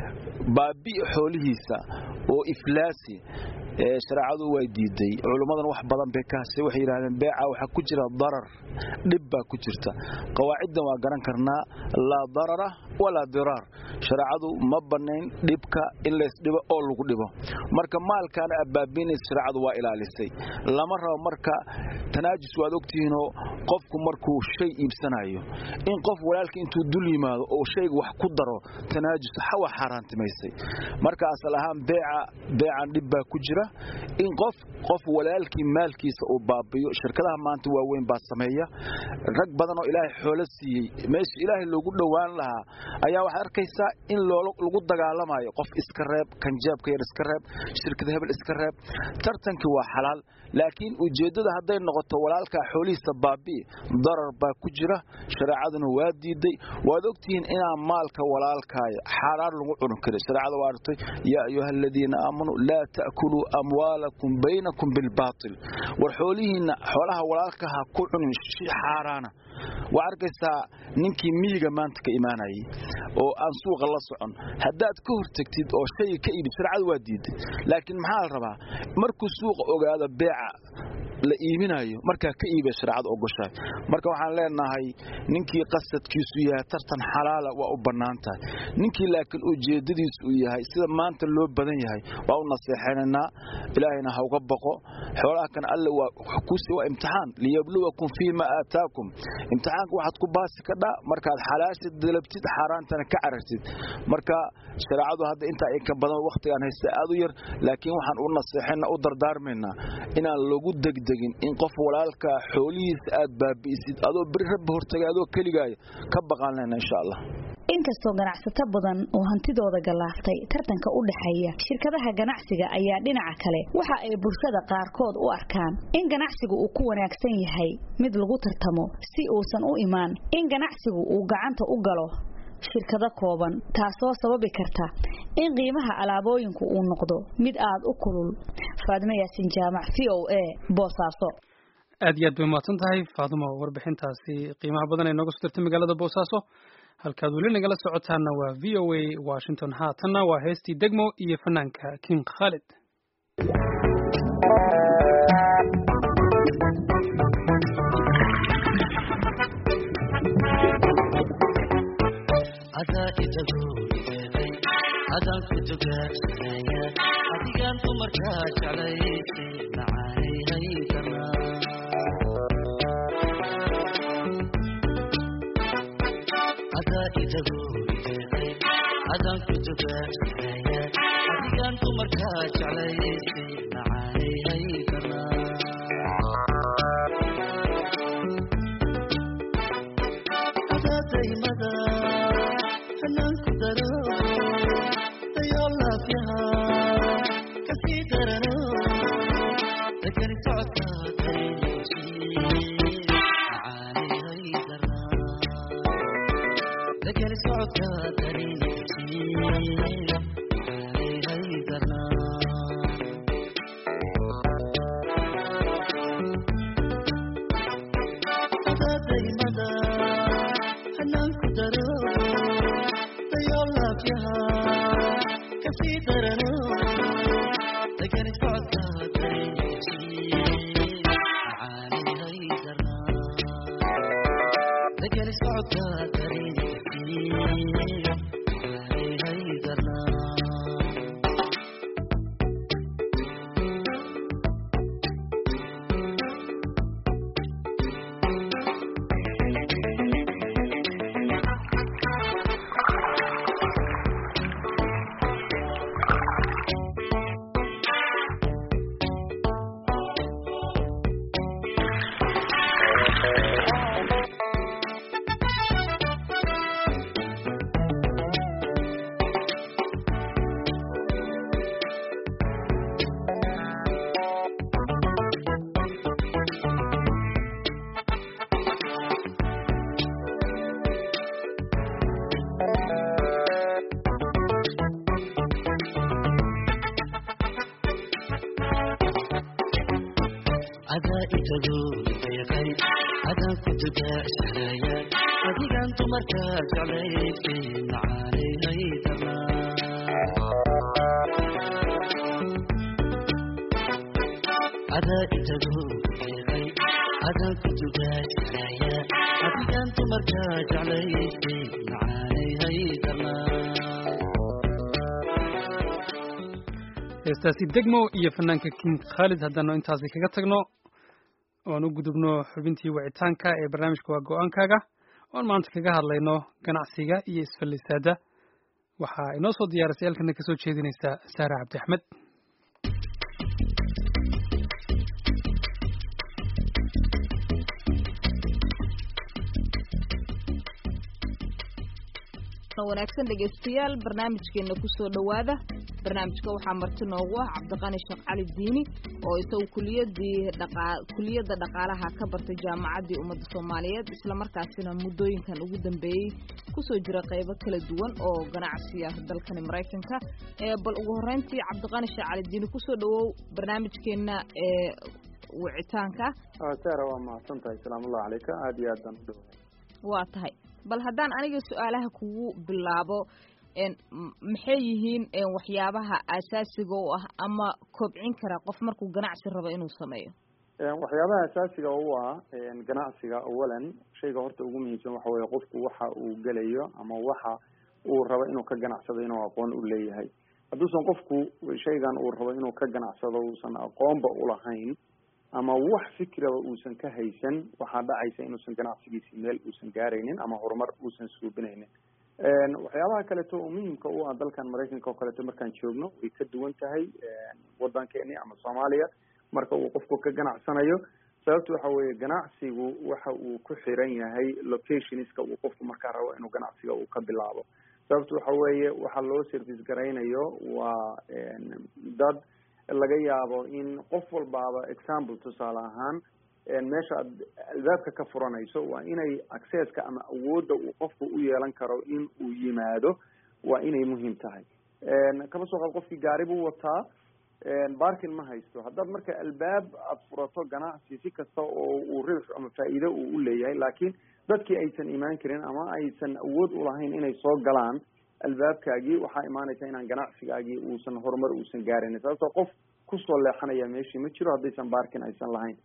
baabi'i xoolihiisa oo iflaasi shareecadu way diiday culummadan wax badan bay ka hashay waxay yidhahdeen beeca waxaa ku jira darar dhib baa ku jirta qawaaciddan waa garan karnaa laa darara walaa diraar shareecadu ma bannayn dhibka in laysdhibo oo lagu dhibo marka maalkaana abbaabiinaysa shareecadu waa ilaalisay lama rabo marka tanaajus waad ogtihiinoo qofku markuu shay iibsanayo in qof walaalka intuu dul yimaado oo shayga wax ku daro tanaajus hawa xaaraantimaysay marka asal ahaan beeca beecan dhib baa ku jira in qof qof walaalkii maalkiisa uu baabiyo shirkadaha maanta waaweyn baa sameeya rag badan oo ilaahay xoolo siiyey meesha ilaahay loogu dhowaan lahaa ayaa waxaad arkaysaa in lagu dagaalamayo qof iska reeb kanjaabka yar iska reeb shirkada hebel iska reeb tartankii waa xalaal laakiin ujeeddada hadday noqoto walaalkaa xoolihiisa baabi'i darar baa ku jira shareecaduna waa diiday waad ogtihiin inaan maalka walaalkaaya xaaraan lagu cuni karin shareecada waa artay yaa ayuha aladiina aamanuu laa ta'kuluu amwaalakum baynakum bilbaatil war xoolihiinna xoolaha walaalka ha ku cunin shi xaaraana waa arkaysaa ninkii miyiga maanta ka imaanayay oo aan suuqa la socon haddaad ka hortagtid oo shayga ka iibid shareecadu waa diiday laakiin maxaa la rabaa markuu suuqa ogaado beeca la iibinayo markaa ka iibay shareecada ogoshahay marka waxaan leenahay ninkii qasadkiisu yahay tartan xalaala waa u bannaan tahay ninkii laakiin ujeeddadiisu uu yahay sida maanta loo badan yahay waa u naseexanaynaa ilaahayna ha uga baqo xoolaha kan alle waa kusi waa imtixaan liyabluwakum fiima aataakum imtixaanka waxaad ku baasi kadhaa markaad xalaasha dalabtid xaaraantana ka carartid marka shareecadu hadda intaa in ka badan wakhtigaan haysta aad u yar laakiin waxaan u naseexayna u dardaarmaynaa inaan lagu degdegin in qof walaalka xoolihiisa aad baabi'isid adoo beri rabbi hortagay adoo keligaaya ka baqaan lena insha allah inkastoo ganacsato badan oo hantidooda galaaftay tartanka u dhaxeeya shirkadaha ganacsiga ayaa dhinaca kale waxa ay bulshada qaarkood u arkaan in ganacsigu uu ku wanaagsan yahay mid lagu tartamo si uusan u imaan in ganacsigu uu gacanta u galo shirkado kooban taasoo sababi karta in qiimaha alaabooyinku uu noqdo mid aad u kulul faadimo yaasin jaamac v o a boosaaso aad iyo aad bay umahadsan tahay faadimo warbixintaasi qiimaha badan ee nooga soo dirtay magaalada boosaaso halkaad weli nagala socotaana waa v o a washington haatanna waa heestii degmo iyo fanaanka king khalid adaan ku dugaagsanaya adigaan dumarkaa jeclaysay macaanaynay adaa idagu ideeqay adaan ku dugaagsanaya adigaan dumarkaa jeclaysay macaanaynay adaa daymada hanaanku daro Again, it's itago deeqay adaan ku dugaashanaya adigaan dumarka jeclaydkay macaanay haydanaa adaa itago deeqay adaan ku dugaashanaya adigaan dumarka jeclaydkay macaanay haydanaa heestaasi degmo iyo fanaanka king khaalid haddaanu intaasi kaga tagno oan u gudubno xubintii wicitaanka ee barnaamijka waa go-aankaaga oan maanta kaga hadlayno ganacsiga iyo isfallisaada waxaa inoo soo diyaarisay halkana kasoo jeedinaysa saara cabdi axmed wanaagsan dhegaystayaal barnaamijkeena kusoo dhowaada barnaamijka waxaa marti noogu ah cabdiqani sheekh cali diini oo isagu kuliyadii dhaqa kuliyadda dhaqaalaha ka bartay jaamacaddii ummadda soomaaliyeed islamarkaasina muddooyinkan ugu dambeeyey kusoo jira qaybo kala duwan oo ganacsi ah dalkani maraykanka ee bal ugu horreyntii cabdiqani sheekh cali diini kusoo dhawow barnaamijkeena ee wicitaanka sara waa mahadsan tahay salaamullahi calayka aada iyo aad baan u dhoway waa tahay bal haddaan aniga su-aalaha kugu bilaabo maxay yihiin waxyaabaha asaasiga u ah ama kobcin kara qof markuu ganacsi rabo inuu sameeyo waxyaabaha asaasiga u ah ganacsiga awalan shayga horta ugu muhiimsan waxa weeye qofku waxa uu gelayo ama waxa uu rabo inuu ka ganacsado inuu aqoon u leeyahay hadduusan qofku shaygan uu rabo inuu ka ganacsado uusan aqoonba ulahayn ama wax fikraba uusan ka haysan waxaa dhacaysa inuusan ganacsigiisi meel uusan gaaraynin ama horumar uusan suubinaynin waxyaabaha kaleeto oo muhimka u ah dalkan maraykanka oo kaleeto markaan joogno way ka duwan tahay waddankeeni ama soomaaliya marka uu qofku ka ganacsanayo sababta waxa weeye ganacsigu waxa uu ku xiran yahay locationska uu qofku markaa rabo inuu ganacsiga uu ka bilaabo sababta waxa weeye waxa loo service garaynayo waa dad laga yaabo in qof walbaaba example tusaale ahaan meesha aad albaabka ka furanayso waa inay accesska ama awoodda uu qofku u yeelan karo in uu yimaado waa inay muhiim tahay kaba soo qaad qofkii gaari buu wataa barkin ma haysto haddaad marka albaab aad furato ganacsi si kasta oo uu ribx ama faa'iido uu u leeyahay laakiin dadkii aysan imaan karin ama aysan awood ulahayn inay soo galaan albaabkaagii waxaa imaanaysa inaan ganacsigaagii uusan horumar uusan gaarayn sababtoo qof kusoo leexanaya meeshii ma jiro haddaysan barkin aysan lahayn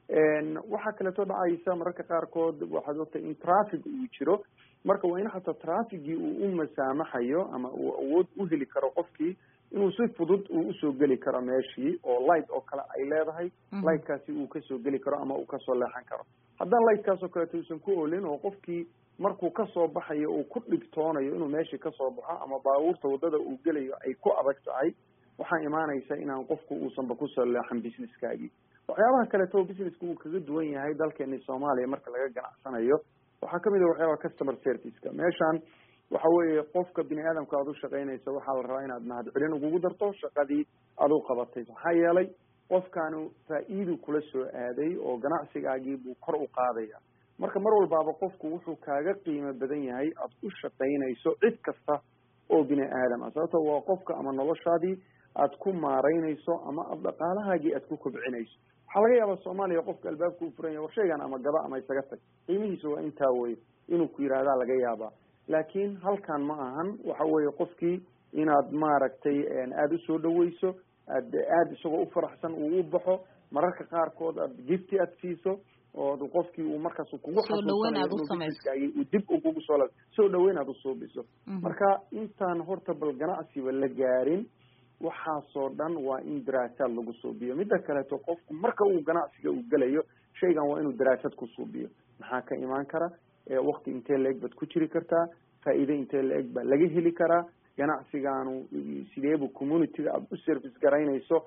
waxaa kaleeto dhacaysa mararka qaarkood waxaad ogtay in traffic uu jiro marka waa in xataa trafficgii uu u masaamaxayo ama uu awood u heli karo qofkii inuu si fudud uu usoo geli karo meeshii oo light oo kale ay leedahay lightkaasi uu kasoo geli karo ama uu kasoo leexan karo haddaan lightkaas oo kaleeto uusan ku olin oo qofkii markuu kasoo baxayo uu ku dhigtoonayo inuu meeshii kasoo baxo ama baabuurta waddada uu gelayo ay ku adag tahay waxaa imaanaysa inaan qofku uusanba kusoo leexan businesskaagii waxyaabaha kaleeto oo businesska uu kaga duwan yahay dalkeeni soomaaliya marka laga ganacsanayo waxaa kamid a waxyaabaha customer serviceka meeshan waxa weeye qofka bini aadamka aad u shaqaynayso waxaa la rabaa inaad mahad celin ugugu darto shaqadii aad u qabatay maxaa yeelay qofkaanu faa-iidu kula soo aaday oo ganacsigaagii buu kor u qaadaya marka mar walbaaba qofku wuxuu kaaga qiimo badan yahay aad u shaqaynayso cid kasta oo bini aadam ah sababto waa qofka ama noloshaadii aad ku maaraynayso ama ad dhaqaalahaagii aad ku kobcinayso waxaa laga yaabaa soomaaliya qofka albaabka u furan yahay war shaygan ama gaba ama isaga tag qiimihiisa waa intaa weye inuu ku yidhahdaa laga yaabaa laakiin halkan ma ahan waxa weeye qofkii inaad maaragtay aada usoo dhaweyso aad aada isagoo u faraxsan uu u baxo mararka qaarkood aad gifti aad siiso oo qofkii uu markaas kugu xasuusanayo uu dib u kugu soo soo dhaweyn aad usuubiso marka intaan horta bal ganacsiba la gaarin waxaasoo dhan waa in daraasaad lagu suubiyo midda kaleeto qofku marka uu ganacsiga uu gelayo shaygan waa inuu daraasad ku suubiyo maxaa ka imaan kara wakti intee la-eg baad ku jiri kartaa faa'iide intee la-eg baa laga heli karaa ganacsigaanu sideebu communityga aada u service garaynayso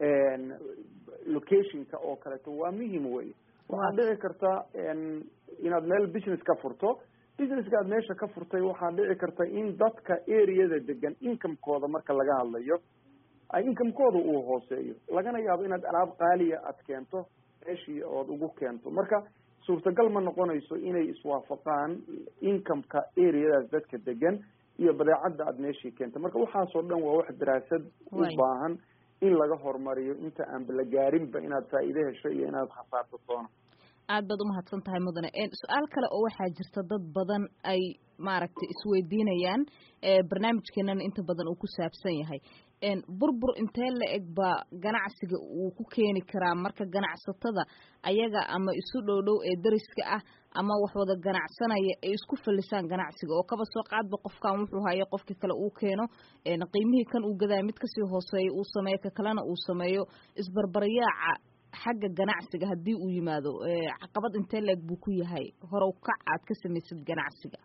locationka oo kaleeto waa muhim wey waxaad dhici karta inaad meel business ka furto businesska aad meesha ka furtay waxaa dhici karta in dadka areada degan incomekooda marka laga hadlayo ay incomekooda uu hooseeyo lagana yaabo inaad alaab qaaliya aad keento meeshii ood ugu keento marka suurtagal ma noqonayso inay iswaafaqaan incomeka areadaas dadka degan iyo badeecadda aad meeshii keento marka waxaasoo dhan waa wax daraasad u baahan in laga horumariyo inta aanba la gaarinba inaad faa'iide hesho iyo inaad khasaarto toona aad baad umahadsan tahay mudane su-aal kale oo waxaa jirta dad badan ay maaragtay isweydiinayaan barnaamijkeenana inta badan uu ku saabsan yahay burbur intee la eg baa ganacsiga uu ku keeni karaa marka ganacsatada ayaga ama isu dhow dhow ee dariska ah ama wax wada ganacsanaya ay isku fallisaan ganacsiga oo kaba soo qaadba qofkan wuxuu hayo qofka kale uu keeno qiimihii kan uu gadaa mid kasii hooseeya uu sameeyo ka kalena uu sameeyo isbarbaryaaca xagga ganacsiga haddii uu yimaado caqabad intee la eg buu ku yahay horow kac aad ka samaysid ganacsiga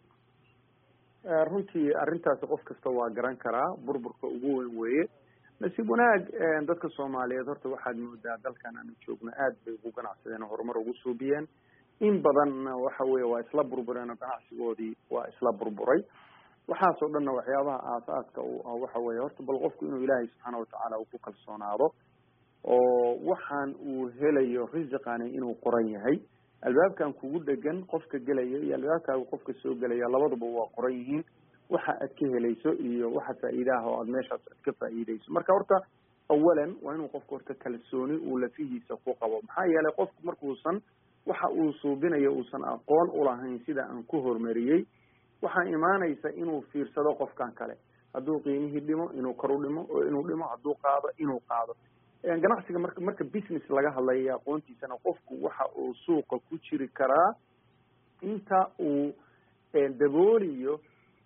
runtii arrintaasi qof kasta waa garan karaa burburka ugu weyn weeye nasiib wanaag dadka soomaaliyeed horta waxaad moodaa dalkan aanu joogno aad bay ugu ganacsadeen oo horumar ugu suubiyeen in badanna waxa weeye waa isla burbureen oo ganacsigoodii waa isla burburay waxaasoo dhanna waxyaabaha aasaaska u ah waxa weeye horta bal qofku inuu ilaahay subxaana watacaala uu ku kalsoonaado oo waxaan uu helayo risiqani inuu qoran yahay albaabkan kugu dhegan qofka gelaya iyo albaabkaaga qofka soo gelaya labaduba waa qoran yihiin waxa aad ka helayso iyo waxa faa'iidaha oo aad meeshaas aad ka faa'iidayso marka horta awalan waa inuu qofka horta kalsooni uu lafihiisa ku qabo maxaa yeelay qofku markuusan waxa uu suubinayo uusan aqoon ulahayn sida aan ku horumariyey waxaa imaanaysa inuu fiirsado qofkan kale hadduu qiimihii dhimo inuu kor u dhimo oo inuu dhimo hadduu qaado inuu qaado ganacsiga marka marka business laga hadlayo aqoontiisana qofku waxa uu suuqa ku jiri karaa inta uu dabooliyo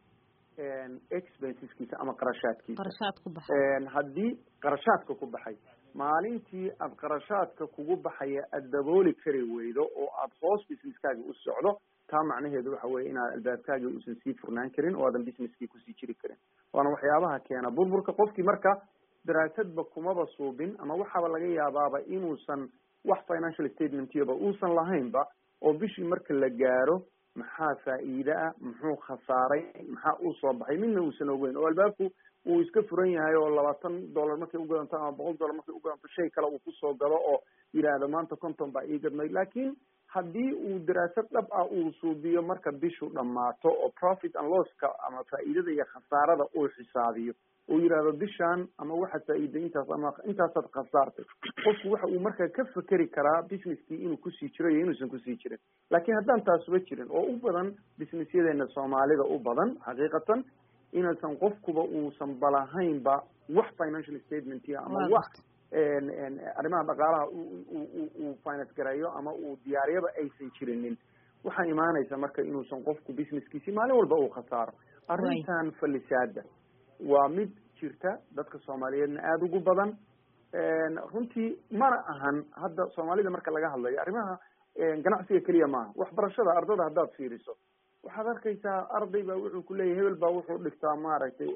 expenseskiisa ama qarashaadkiisa qarashaad ku baxay haddii qarashaadka ku baxay maalintii aad qarashaadka kugu baxaya aad dabooli kari weydo oo aad hoos businesskaaga u socdo taa macnaheedu waxa weeye inaad albaabkaagii uusan sii furnaan karin oo aadan businesskii kusii jiri karin waana waxyaabaha keena burburka qofkii marka daraasadba kumaba suubin ama waxaaba laga yaabaaba inuusan wax financial statementiyaba uusan lahaynba oo bishii marka la gaaro maxaa faa'iide ah muxuu khasaaray maxaa uu soo baxay midna uusan ogeyn oo albaabku uu iska furan yahay oo labaatan dollar markay ugadanto ama boqol dollar markay ugadanto shay kale uu kusoo galo oo yidhaahdo maanta conton baa ii gadmay laakiin haddii uu daraasad dhab ah uu suubiyo marka bishu dhammaato oo profit and losska ama faa'iidada iyo khasaarada uu xisaabiyo uu yidhaahdo bishaan ama waxaad faa'iiday intaas ama intaasaad khasaartay qofku waxa uu markaa ka fekeri karaa businesskii inuu kusii jiro iyo inuusan kusii jirin laakiin haddaan taasuba jirin oo u badan businessyadeena soomaalida u badan xaqiiqatan inaysan qofkuba uusan balahaynba wax financial statementia ama wax arrimaha dhaqaalaha uu finance gareeyo ama uu diyaariyaba aysan jirinin waxaa imaanaysa marka inuusan qofku businesskiisi maalin walba uu khasaaro arrintan fallisaada waa mid jirta dadka soomaaliyeedna aada ugu badan runtii mana ahan hadda soomaalida marka laga hadlayo arrimaha ganacsiga keliya maaha waxbarashada ardada haddaad fiiriso waxaad arkaysaa arday baa wuxuu kuleeyahy hebel baa wuxuu dhigtaa maaragtay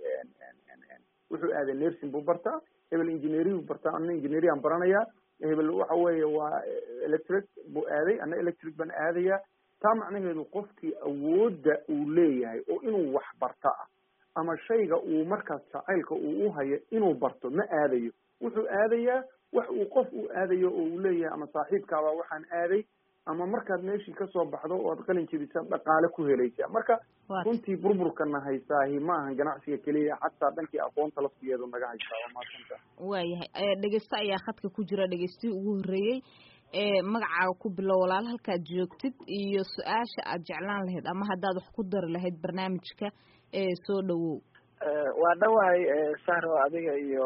wuxuu aaday nursing buu bartaa hebel engineering buu bartaa ana engineering baranayaa hebel waxa weeye waa electric buu aaday ana electric baan aadaya taa macnaheedu qofkii awoodda uu leeyahay oo inuu wax barta ah ama shayga uu markaas jacaylka uu u hayo inuu barto ma aadayo wuxuu aadayaa wax uu qof uu aadayo oo uu leeyahay ama saaxiibkaabaa waxaan aaday ama markaad meeshii kasoo baxdo oo ad qalin jebisa dhaqaale ku helaysaa marka runtii burburkana haysaahi ma ahan ganacsiga keliya xataa dhankii aqoonta laftigeedu naga haysaa waa maasanta waayahay dhegeyste ayaa khadka ku jira dhegeystihii ugu horreeyey ee magacaaga ku bilow walaal halkaad joogtid iyo su-aasha aad jeclaan lahayd ama haddaad wax ku dari lahayd barnaamijka ee soo dhawow waa dhawahay sahro adiga iyo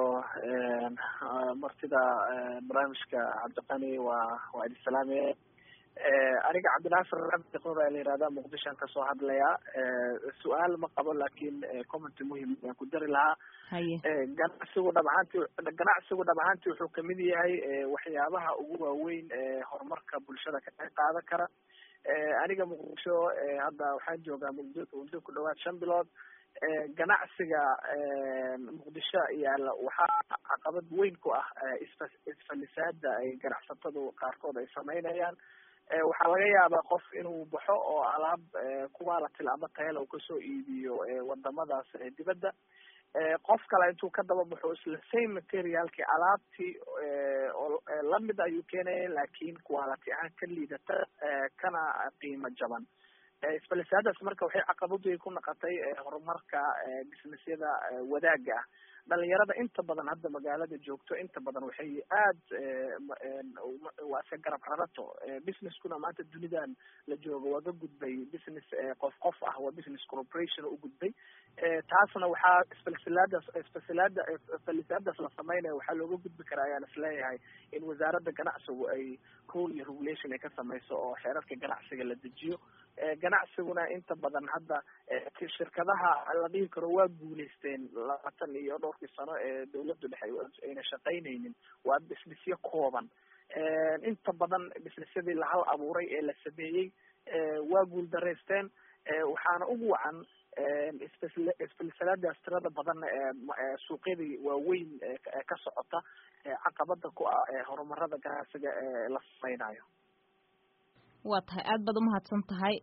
martida barnaamijka cabdiqani waa waa idin salaamaya aniga cabdinaasir cabdi qor la yihahda muqdishoan kasoo hadlaya su-aal ma qabo laakin comment muhim aan ku dari lahaa ganacsigu dhabcaanti ganacsigu dhabcaanti wuxuu kamid yahay waxyaabaha ugu waaweyn ee horumarka bulshada ka qayb qaadan kara aniga muqdisho hadda waxaan joogaa muddo muddo ku dhawaad shan bilood ganacsiga muqdisho yaala waxaa caqabad weyn ku ah isfa isfalisaada ay ganacsatadu qaarkood ay sameynayaan waxaa laga yaabaa qof inuu baxo oo alaab quality ama tayala uu kasoo iibiyo wadamadaas dibadda qof kale intuu ka daba baxo isla same materialki alaabtii oo lamid ayuu keenaya laakin quality ahaan ka liidata kana qiimo jaban isfalisaadaas marka waxay caqabad weyn ku noqotay horumarka businessyada wadaaga ah dhalinyarada inta badan hadda magaalada joogto inta badan waxay aad waa iska garab rarato businesskuna maanta dunidan la joogo waa ka gudbay business qof qof ah waa business corporation u gudbay taasna waxaa isfalsilaadaas isfalsilaada isfalsilaadaas la sameynaya waxaa looga gudbi karaa ayaan isleeyahay in wasaaradda ganacsigu ay rule iyo regulation ay ka sameyso oo xeerarka ganacsiga la dejiyo ganacsiguna inta badan hadda shirkadaha la dhihi karo waa guuleysteen labaatan iyo dhowrkii sano ee dawladdu dhexe ayna shaqaynaynin waa businessyo kooban inta badan businessyadii lahal abuuray ee la sameeyey waa guuldareysteen waxaana ugu wacan isfilsalaadaas tirada badan ee suuqyadii waaweyn ka socota caqabada ku ah horumarada ganacsiga ee la sameynayo waa tahay aad baad umahadsan tahay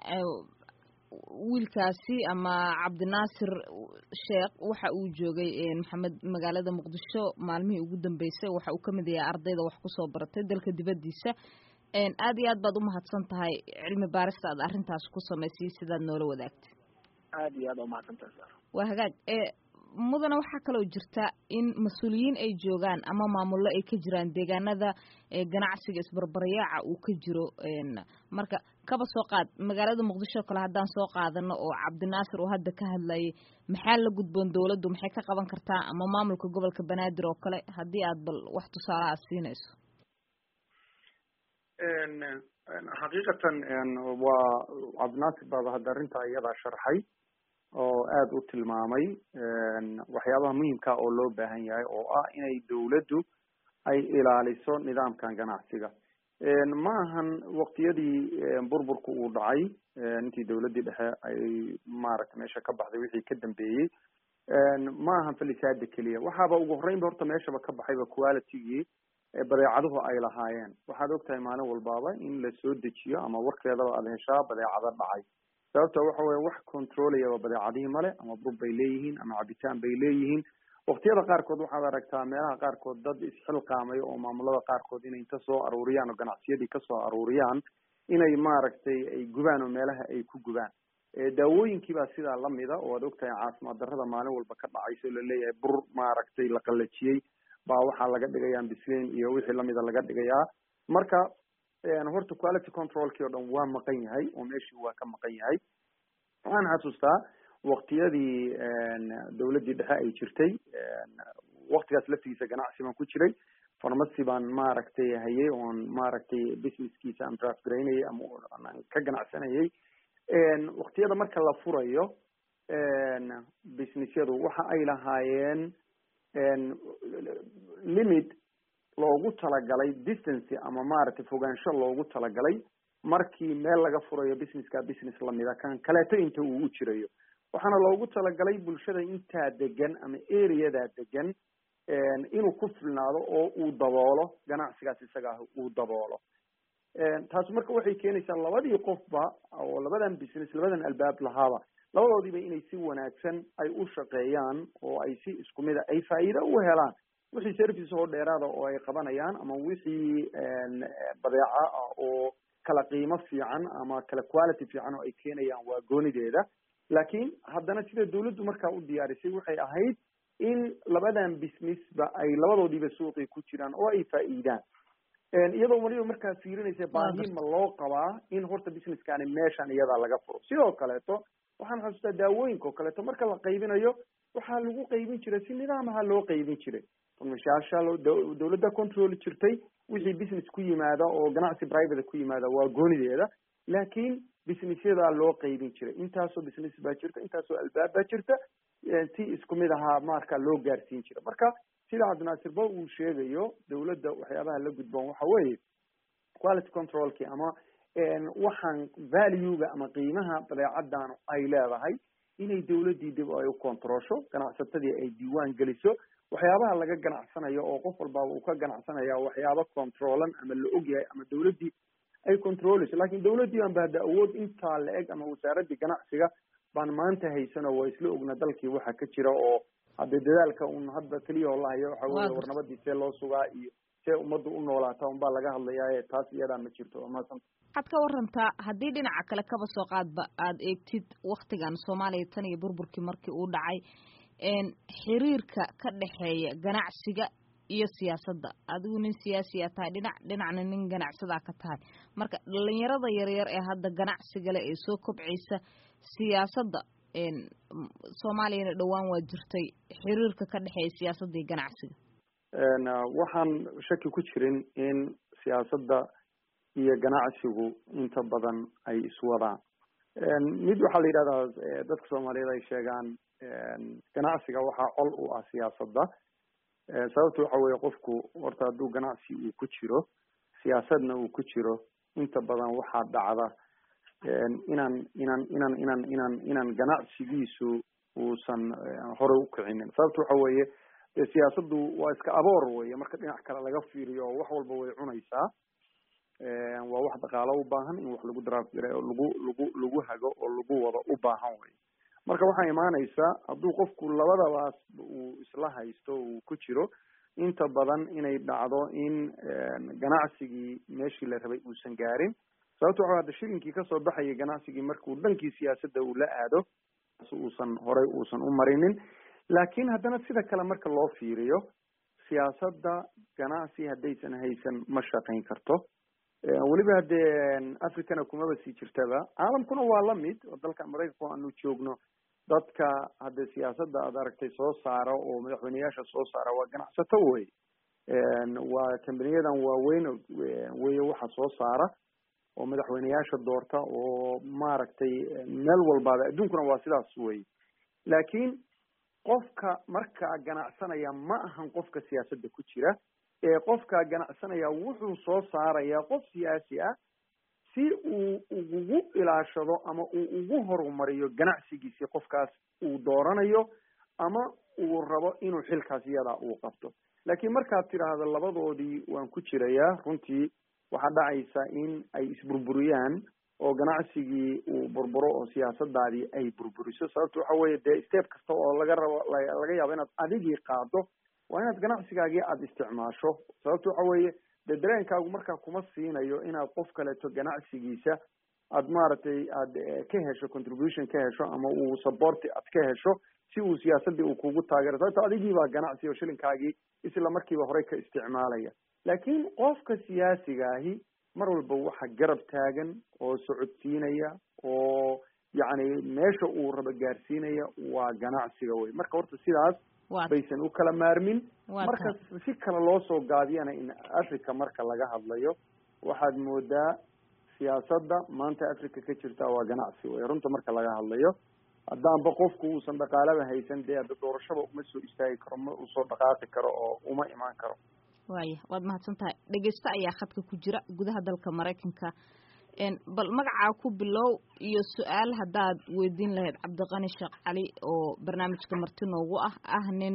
wiilkaasi ama cabdinaasir sheekh waxa uu joogay maxamed magaalada muqdisho maalmihii ugu dambeysay waxa uu kamid yahay ardayda wax kusoo baratay dalka dibadiisa aad iyo aad baad umahadsan tahay cilmi baarista aad arrintaas ku samaysay sidaad noola wadaagtay aad iyo aad umahadsantahay sar waa hagaag mudana waxaa kaloo jirta in mas-uuliyiin ay joogaan ama maamullo ay ka jiraan deegaanada ganacsiga isbarbaryaaca uu ka jiro marka kaba soo qaad magaalada muqdisho kale haddaan soo qaadano oo cabdinaasir oo hadda ka hadlayay maxaa la gudboon dawladdu maxay ka qaban kartaa ama maamulka gobolka banaadir oo kale haddii aad bal wax tusaale aad siinayso xaqiiqatan waa cabdinaasir baaba hadda arrintaa iyadaa sharxay oo aada u tilmaamay waxyaabaha muhiimka oo loo baahan yahay oo ah inay dawladdu ay ilaaliso nidaamkan ganacsiga ma ahan waqtiyadii burburku uu dhacay intii dawladdii dhexe ay maaragtay meesha ka baxday wixii ka dambeeyey ma ahan falisaada keliya waxaaba ugu horreynba horta meeshaba ka baxayba qualitygii badeecaduhu ay lahaayeen waxaad ogtahay maalin walbaaba in la soo dejiyo ama warkeedaba aada heshaa badeecado dhacay sababta waxa weye wax controlaya badeecadihii male ama bur bay leeyihiin ama cabitaan bay leeyihiin waktiyada qaarkood waxaad aragtaa meelaha qaarkood dad isxilqaamay oo maamulada qaarkood inay inta soo aruuriyaan oo ganacsiyadii kasoo aruuriyaan inay maaragtay ay gubaan oo meelaha ay ku gubaan daawooyinkii baa sidaa lamida oo aad ogtahay caafimaad darrada maalin walba ka dhacayso laleeyahay bur maaragtay la qalajiyey baa waxaa laga dhigayaa bislin iyo wixii lamida laga dhigayaa marka horta quality controlkii o dhan waa maqan yahay oo meeshii waa ka maqan yahay waxaan xasuustaa waktiyadii dawladdii dhexe ay jirtay waktigaas laftigiisa ganacsi baan ku jiray farmacy baan maaragtay hayay oon maaragtay businesskiisa aan draftgaraynayay ama ka ganacsanayay waktiyada marka la furayo businessyadu waxa ay lahaayeen limit loogu talagalay distance ama maaragtay fogaansho loogu talagalay markii meel laga furayo businesska business lamida kan kaleeto inta uu u jirayo waxaana loogu talagalay bulshada intaa degan ama areadaa degan inuu ku filnaado oo uu daboolo ganacsigaas isaga ah uu daboolo taasi marka waxay keenaysaa labadii qofba oo labadan business labadan albaab lahaaba labadoodiiba inay si wanaagsan ay u shaqeeyaan oo ay si isku mida ay faa'iido u helaan wixii service oo dheeraada oo ay qabanayaan ama wixii badeeca ah oo kala qiimo fiican ama kala quality fiican oo ay keenayaan waa goonideeda laakiin haddana sida dawladdu markaa u diyaarisay waxay ahayd in labadan businessba ay labadoodiiba suuqii ku jiraan oo ay faa'iidaan iyadoo waliba markaa fiirinaysa baahi ma loo qabaa in horta businesskani meeshan iyadaa laga furo sidoo kaleeto waxaan xasuustaa daawooyinka oo kaleeto marka la qaybinayo waxaa lagu qaybin jiray si nidaamaha loo qaybin jiray farmashaasha dawladda control jirtay wixii business ku yimaada oo ganacsi private ku yimaada waa goonideeda laakiin businessyadaa loo qaybin jiray intaasoo business baa jirta intaasoo albaab baa jirta si isku mid ahaa marka loo gaarsiin jira marka sida cabdinaasirba uu sheegayo dawladda waxyaabaha la gudboon waxa weeye quality controlki ama waxaan valuega ama qiimaha badeecadan ay leedahay inay dawladdii dib ay u controlsho ganacsatadii ay diiwaan geliso waxyaabaha laga ganacsanayo oo qof walbaaba uu ka ganacsanaya waxyaaba controlan ama la ogyahay ama dawladdii ay controleyso lakin dawladdii baan ba hadda awood intaa la eg ama wasaaraddii ganacsiga baan maanta haysano waa isla ogna dalkii waxa ka jira oo hadde dadaalka un hadda keliya oo lahayo waxa weye war nabadii see loo sugaa iyo see ummaddu u noolaata unbaa laga hadlayaa taas iyadaa ma jirto waa mahadsanta waxaad ka warantaa haddii dhinaca kale kaba soo qaadba aada eegtid waktigan soomaaliya tan iyo burburkii markii uu dhacay xiriirka ka dhexeeya ganacsiga iyo siyaasadda adigu nin siyaasiya tahay dhinac dhinacna nin ganacsadaa ka tahay marka dhalinyarada yaryar ee hadda ganacsiga leh ee soo kobcaysa siyaasadda soomaaliyana dhowaan waa jirtay xiriirka ka dhexeeya siyaasadda iyo ganacsiga waxaan shaki ku jirin in siyaasadda iyo ganacsigu inta badan ay iswadaan mid waxaa la yidhahdaa dadka soomaaliyeed ay sheegaan ganacsiga waxaa col u ah siyaasadda sababta waxa weeye qofku horta hadduu ganacsi uu ku jiro siyaasadna uu ku jiro inta badan waxaa dhacda inaan inaan inaan inaan inaan inaan ganacsigiisu uusan hore ukicinin sababta waxa weeye dee siyaasaddu waa iska aboor weye marka dhinac kale laga fiiriyo oo wax walba way cunaysaa waa wax dhaqaalo u baahan in wax lagu draft gare oo lagu lagu lagu hago oo lagu wado u baahan wey marka waxaa imaanaysaa hadduu qofku labadabaas uu isla haysto uu ku jiro inta badan inay dhacdo in ganacsigii meeshii la rabay uusan gaarin sababta waxa hadda shilinkii kasoo baxayay ganacsigii markuu dhankii siyaasadda uu la aado uusan horay uusan u marinin laakiin haddana sida kale marka loo fiiriyo siyaasadda ganacsi haddaysan haysan ma shaqayn karto weliba haddee africana kumaba sii jirtaba caalamkuna waa lamid oo dalka maraykanka aanu joogno dadka hadde siyaasadda aad aragtay soo saara oo madaxweyneyaasha soo saara waa ganacsato wey waa kambaniyadan waaweyn weye waxa soo saara oo madaxweyneyaasha doorta oo maaragtay meel walbaaba adduunkuna waa sidaas wey laakiin qofka markaa ganacsanaya ma ahan qofka siyaasadda ku jira ee qofkaa ganacsanaya wuxuu soo saarayaa qof siyaasi ah si uu ugu ilaashado ama uu ugu horumariyo ganacsigiisi qofkaas uu dooranayo ama uu rabo inuu xilkaas iyadaa uu qabto laakiin markaad tidhaahdo labadoodii waan ku jirayaa runtii waxaa dhacaysa in ay isburburiyaan oo ganacsigii uu burburo oo siyaasadaadii ay burburiso sababta waxa weeye dee step kasta oo laga rabo laga yaabo inaad adigii qaado waa inaad ganacsigaagii aada isticmaasho sababta waxa weeye dee dareenkaagu markaa kuma siinayo inaad qof kaleeto ganacsigiisa aad maaragtay aad ka hesho contribution ka hesho ama uu support aad ka hesho si uu siyaasadii uu kugu taageero sababta adigii baa ganacsi oo shilinkaagii isla markiiba horey ka isticmaalaya laakiin qofka siyaasiga ahi mar walba waxa garab taagan oo socodsiinaya oo yacni meesha uu rabo gaarsiinaya waa ganacsiga wey marka horta sidaas baysan u kala maarmin marka si kale loo soo gaabiyana in africa marka laga hadlayo waxaad moodaa siyaasadda maanta africa ka jirta waa ganacsi wey runta marka laga hadlayo haddaanba qofku uusan dhaqaalaba haysan dee hadda doorashaba uma soo istaagi karo ma usoo dhaqaaqi karo oo uma imaan karo waaya waad mahadsan tahay dhegeysto ayaa khadka ku jira gudaha dalka maraykanka bal magacaa ku bilow iyo su-aal haddaad weydiin lahayd cabdiqani sheekh cali oo barnaamijka marti noogu ah ah nin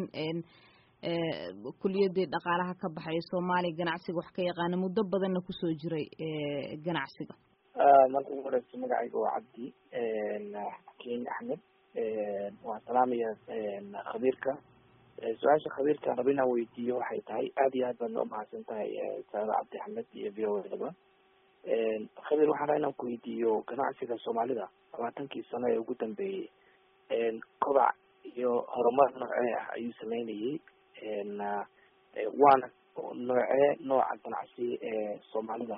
kuliyadii dhaqaalaha ka baxay soomaaliya ganacsiga wax ka yaqaana muddo badanna kusoo jiray ganacsiga marka ugu horeysa magacayga waa cabdi xakiin axmed waan salaamaya khabiirka su-aasha khabiirka raba inaan weydiiyo waxay tahay aad iyo aad baad noo mahadsan tahay saada cabdi axmed iyo v o daba khabiir waxaan raa inaan ku weydiiyo ganacsiga soomaalida labaatankii sano ee ugu dambeeyey kobac iyo horumar noocee ah ayuu sameynayay waana noocee nooca ganacsi ee soomaalida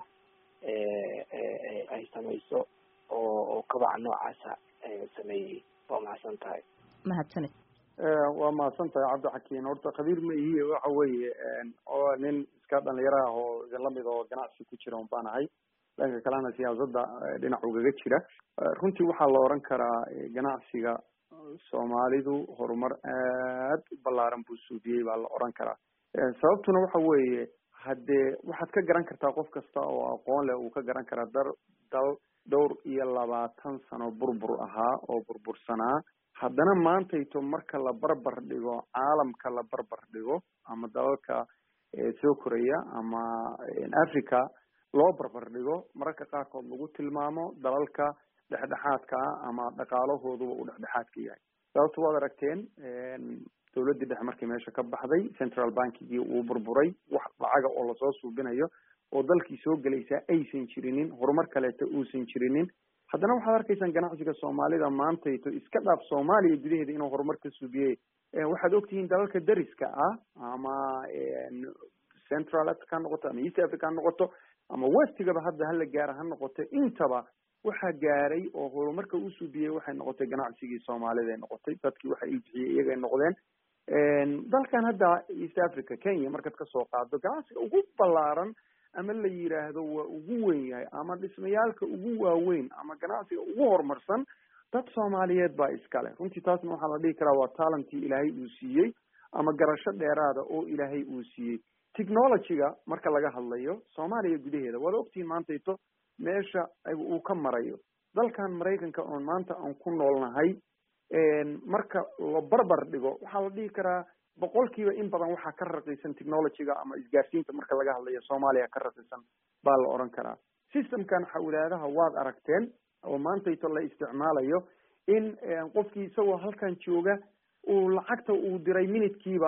ay samayso oo oo kobaca noocaasa sameeyey waa mahadsan tahay mahadsaned waa mahadsan tahay cabdixakiin horta khabiir ma ihi waxa weeye oo nin iska dhalinyaro ah oo idin lamid oo ganacsi ku jira un baan ahay dhanka kalena siyaasadda dhinac ugaga jira runtii waxaa la oran karaa ganacsiga soomaalidu horumar aad u ballaaran buu suudiyey baa la oran karaa sababtuna waxa weeye haddee waxaad ka garan kartaa qof kasta oo aqoon leh uu ka garan karaa dar dal dhowr iyo labaatan sano burbur ahaa oo burbursanaa haddana maantayto marka la barbar dhigo caalamka la barbar dhigo ama dalalka soo koraya ama africa loo barbar dhigo mararka qaarkood lagu tilmaamo dalalka dhexdhexaadka ah ama dhaqaalahooduba uu dhexdhexaadka yahay sababta waad aragteen dawladdii dhexe markii meesha ka baxday central bankigii uu burburay wax lacaga oo lasoo suubinayo oo dalkii soo gelaysaa aysan jirinin horumar kaleeto uusan jirinin haddana waxaad arkaysaan ganacsiga soomaalida maantayto iska dhaaf soomaaliya gudaheeda inuu horumar ka suubiyey waxaad ogtihiin dalalka dariska ah ama central africa ha noqoto ama east africa ha noqoto ama westigaba hadda hala gaara ha noqoto intaba waxaa gaaray oo horumarka u subiyey waxay noqotay ganacsigii soomaalida ay noqotay dadkii waxa ilbixiyey iyagay noqdeen dalkan hadda east africa kenya markaad kasoo qaado ganacsiga ugu ballaaran ama la yiraahdo waa ugu weyn yahay ama dhismayaalka ugu waaweyn ama ganacsiga ugu horumarsan dad soomaaliyeed baa iskale runtii taasna waxaa la dhihi karaa waa talentii ilaahay uu siiyey ama garasho dheeraada oo ilaahay uu siiyey technologyga marka laga hadlayo soomaaliya gudaheeda waad ogtihiin maantayto meesha uu ka marayo dalkan maraykanka oon maanta aan ku noolnahay marka la barbar dhigo waxaa la dhihi karaa boqolkiiba in badan waxaa ka raqiisan technologyga ama isgaarsiinta marka laga hadlayo soomaaliya ka raqiisan baa la oran karaa systemkan xawlaadaha waad aragteen oo maantayto la isticmaalayo in qofkii isagoo halkan jooga uu lacagta uu diray minutkiiba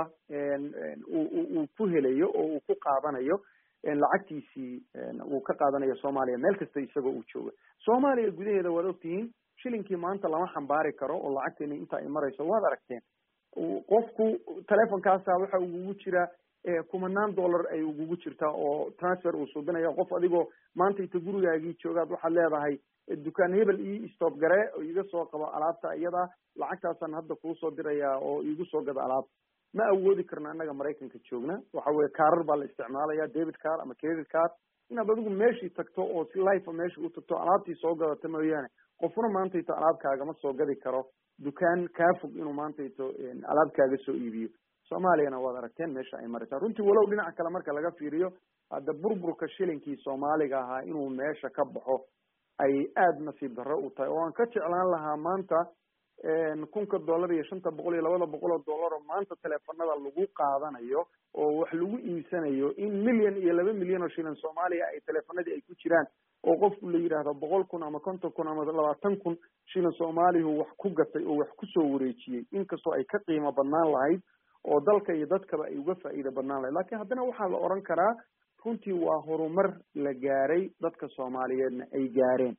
uu ku helayo oo uu ku qaadanayo lacagtiisii uu ka qaadanayo soomaaliya meel kasta isagoo uu jooga soomaaliya gudaheeda waad ogtihiin shilinkii maanta lama xambaari karo oo lacagteena inta ay marayso waad aragteen qofku telefonkaasa waxa ugugu jira kumanaan dollar ay ugugu jirtaa oo transfer uu suubinayo qof adigoo maanta inta gurigaagii joogaad waxaad leedahay dukaan hebel ii stop gare oo iga soo qabo alaabta iyada lacagtaasaan hadda kuusoo dirayaa oo iigu soo gado alaabta ma awoodi karno annaga maraykanka joogna waxa weye kaarar baa la isticmaalaya david car ama credit car inaad adigu meeshii tagto oo si life meeshii u tagto alaabtii soo gadata mooyaane qofna maantayto alaabkaagama soo gadi karo dukaan kaa fog inuu maantayto alaabkaaga soo iibiyo soomaaliyana waad aragteen meesha ay maraysaa runtii walow dhinaca kale marka laga fiiriyo hadda burburka shilinkii soomaaliga ahaa inuu meesha ka baxo ay aada nasiib darro u tahay oo aan ka jeclaan lahaa maanta kunka dollar iyo shanta boqol iyo labada boqol oo dollar oo maanta teleefanada lagu qaadanayo oo wax lagu iibsanayo in milyan iyo laba milyan oo shilin soomaaliya ay teleefanadii ay ku jiraan oo qofku la yidhaahdo boqol kun ama konton kun ama labaatan kun shilin soomaalihu wax ku gatay oo wax kusoo wareejiyey inkastoo ay ka qiimo badnaan lahayd oo dalka iyo dadkaba ay uga faa'iida badnaan lahayd lakin haddana waxaa la oran karaa runtii waa horumar la gaaray dadka soomaaliyeedna ay gaareen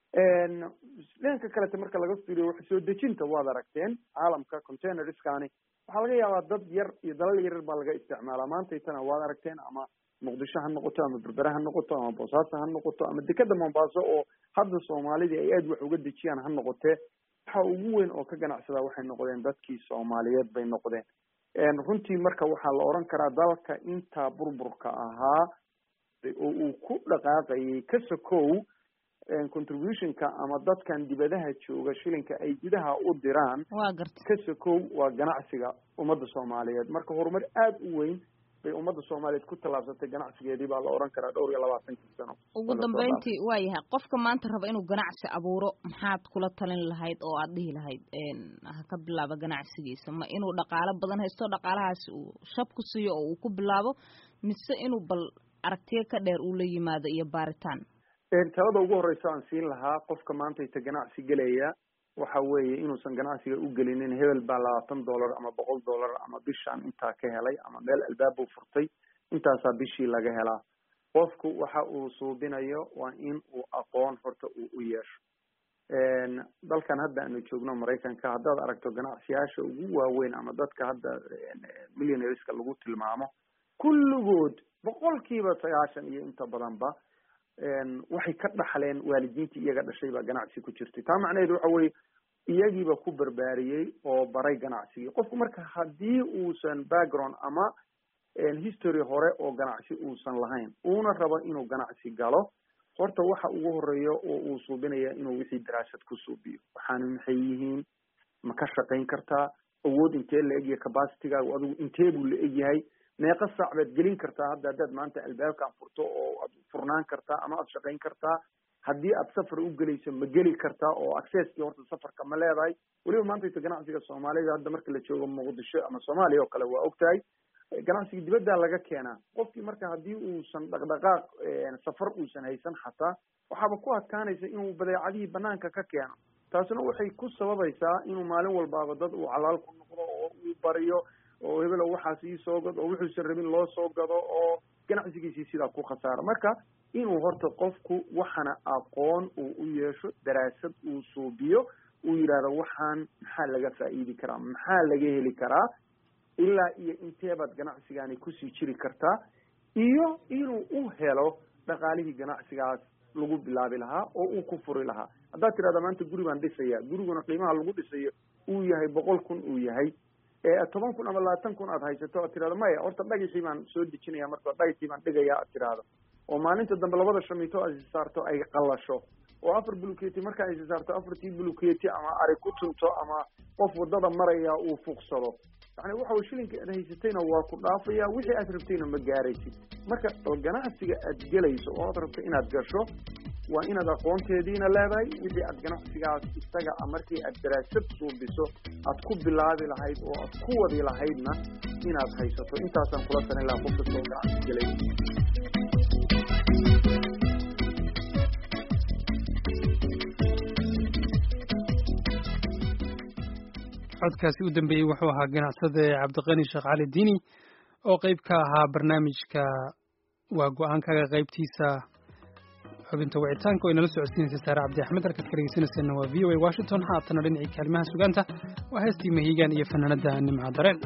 dhanka kalete marka laga fiiriyo wax soo dejinta waad aragteen caalamka containerskani waxaa laga yaabaa dad yar iyo dalal yaryar baa laga isticmaalaa maantaytana waad aragteen ama muqdisho ha noqoto ama berbere ha noqoto ama boosaaso ha noqoto ama dekeda mombaaso oo hadda soomaalidii ay aada wax uga dejiyaan ha noqotee waxa ugu weyn oo ka ganacsadaa waxay noqdeen dadkii soomaaliyeed bay noqdeen runtii marka waxaa la oran karaa dalka intaa burburka ahaa oo uu ku dhaqaaqayay ka sokow contributionka ama dadkan dibadaha jooga shilinka ay gudaha u diraan ka sokow waa ganacsiga ummadda soomaaliyeed marka horumar aada u weyn bay ummadda soomaaliyeed ku tallaabsatay ganacsigeedii baa la oran karaa dhowr iyo labaatankii sano ugu dambeyntii waa yahay qofka maanta raba inuu ganacsi abuuro maxaad kula talin lahayd oo aad dhihi lahayd ha ka bilaabo ganacsigiisa ma inuu dhaqaalo badan haysto dhaqaalahaasi uu shab ku siiyo oo uu ku bilaabo mise inuu bal aragtiyo ka dheer uu la yimaado iyo baaritaan talada ugu horeysa aan siin lahaa qofka maantayta ganacsi gelaya waxa weeye inuusan ganacsiga u gelinin hebel baa labaatan dollar ama boqol dollar ama bishaan intaa ka helay ama meel albaab uu furtay intaasaa bishii laga helaa qofku waxa uu suubinayo waa in uu aqoon horta uu u yeesho dalkan hadda aanu joogno maraykanka haddaad aragto ganacsiyyaasha ugu waaweyn ama dadka hadda millionaireska lagu tilmaamo kulligood boqolkiiba sagaashan iyo inta badanba waxay ka dhaxleen waalidiintii iyaga dhashay baa ganacsi ku jirtay taa macnaheedu waxa weye iyagiiba ku barbaariyey oo baray ganacsigii qofku marka haddii uusan background ama history hore oo ganacsi uusan lahayn uuna rabo inuu ganacsi galo horta waxa ugu horeeya oo uu suubinaya inuu wixii daraasad ku suubiyo waxaana maxay yihiin ma ka shaqayn kartaa awood intee la egyahay capacitygaagu adigu intee buu la egyahay meeqa saac baad gelin kartaa hadda haddaad maanta albaabkan furto oo aad furnaan kartaa ama aad shaqayn kartaa haddii aad safar u gelayso ma geli kartaa oo accesskii horta safarka ma leedahay weliba maantayta ganacsiga soomaalida hadda marka la joogo muqdisho ama soomaaliya oo kale waa ogtahay ganacsiga dibaddaa laga keenaa qofkii marka haddii uusan dhaqdhaqaaq safar uusan haysan xataa waxaaba ku adkaanaysa inuu badeecadihii banaanka ka keeno taasina waxay ku sababaysaa inuu maalin walbaaba dad uu calaal ku noqdo oo uu bariyo oo hebelo waxaas ii soo gado oo wuxuusan rabin loo soo gado oo ganacsigiisii sidaa ku khasaaro marka inuu horta qofku waxana aqoon uu u yeesho daraasad uu suubiyo uu yidhaahdo waxaan maxaa laga faa'iidi karaa maxaa laga heli karaa ilaa iyo inteebaad ganacsigaani kusii jiri kartaa iyo inuu u helo dhaqaalihii ganacsigaas lagu bilaabi lahaa oo uu ku furi lahaa haddaad tirahda maanta guri baan dhisaya guriguna qiimaha lagu dhisayo uu yahay boqol kun uu yahay toban kun ama labaatan kun aad haysato aad tirahdo maya horta dhagaxii baan soo dejinaya marka dhagaxii baan dhigaya aad tirahdo oo maalinta dambe labada shamiito aad isaarto ay qalasho oo afar buluketi marka ay isaarto afartii buluketi ama ari ku tunto ama qof wadada maraya uu fuuqsado yani waxa way shilinka aad haysatayna waa ku dhaafaya wixii aad rabtayna ma gaaraysid marka ganacsiga aad gelayso oo aad rabto inaad gasho waa inaad aqoonteediina leedahay wixii aad ganacsigaas isaga markii aad daraasad suubiso aad ku bilaabi lahayd oo aad ku wadi lahaydna inaad haysato intaasaan kula talin lahaa qof kastoo ganacsi gelay codkaasi u dambeeyey wuxuu ahaa ganacsade cabdiqani sheekh cali diini oo qeyb ka ahaa barnaamijka waa go-aankaga qeybtiisa xubinta wicitaanka oo inala socodsiinaysa saare cabdi axmed halkaad ka dhegeysanayseena waa v o a washington haatana dhinacii kaalimaha sugaanta waa heestii mahiigaan iyo fanaanada nimca dareen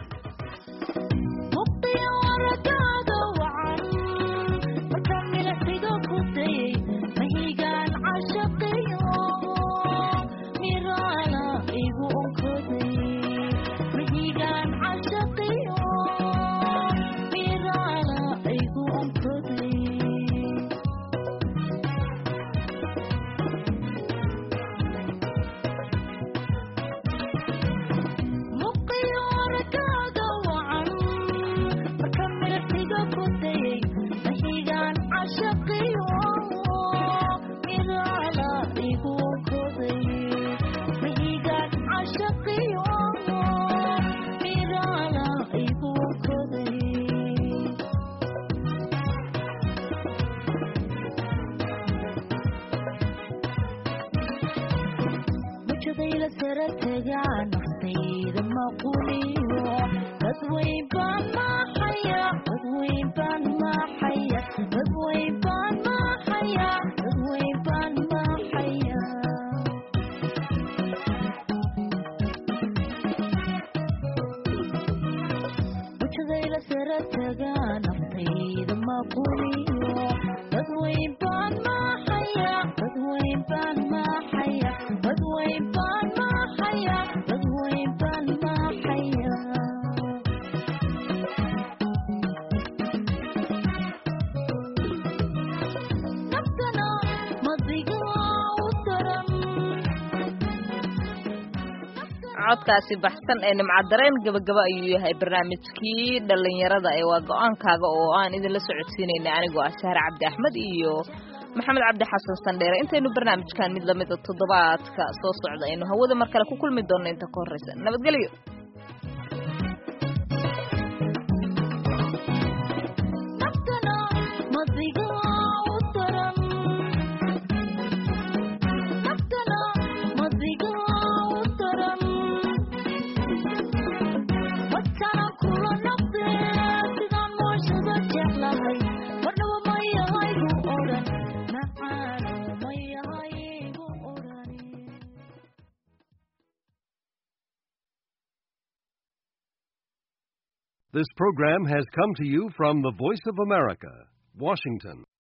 codkaasi baxsan ee nimcadareen gabagaba ayuu yahay barnaamijkii dhalinyarada ee waa go-aankaaga oo aan idinla socodsiinayna anigoo ah sahre cabdi axmed iyo maxamed cabdi xasan sandheere intaynu barnaamijkan mid lamida toddobaadka soo socda aynu hawada mar kale ku kulmi doonno inta ka horreysa nabadgelyo This program has come to you from the Voice of America, Washington.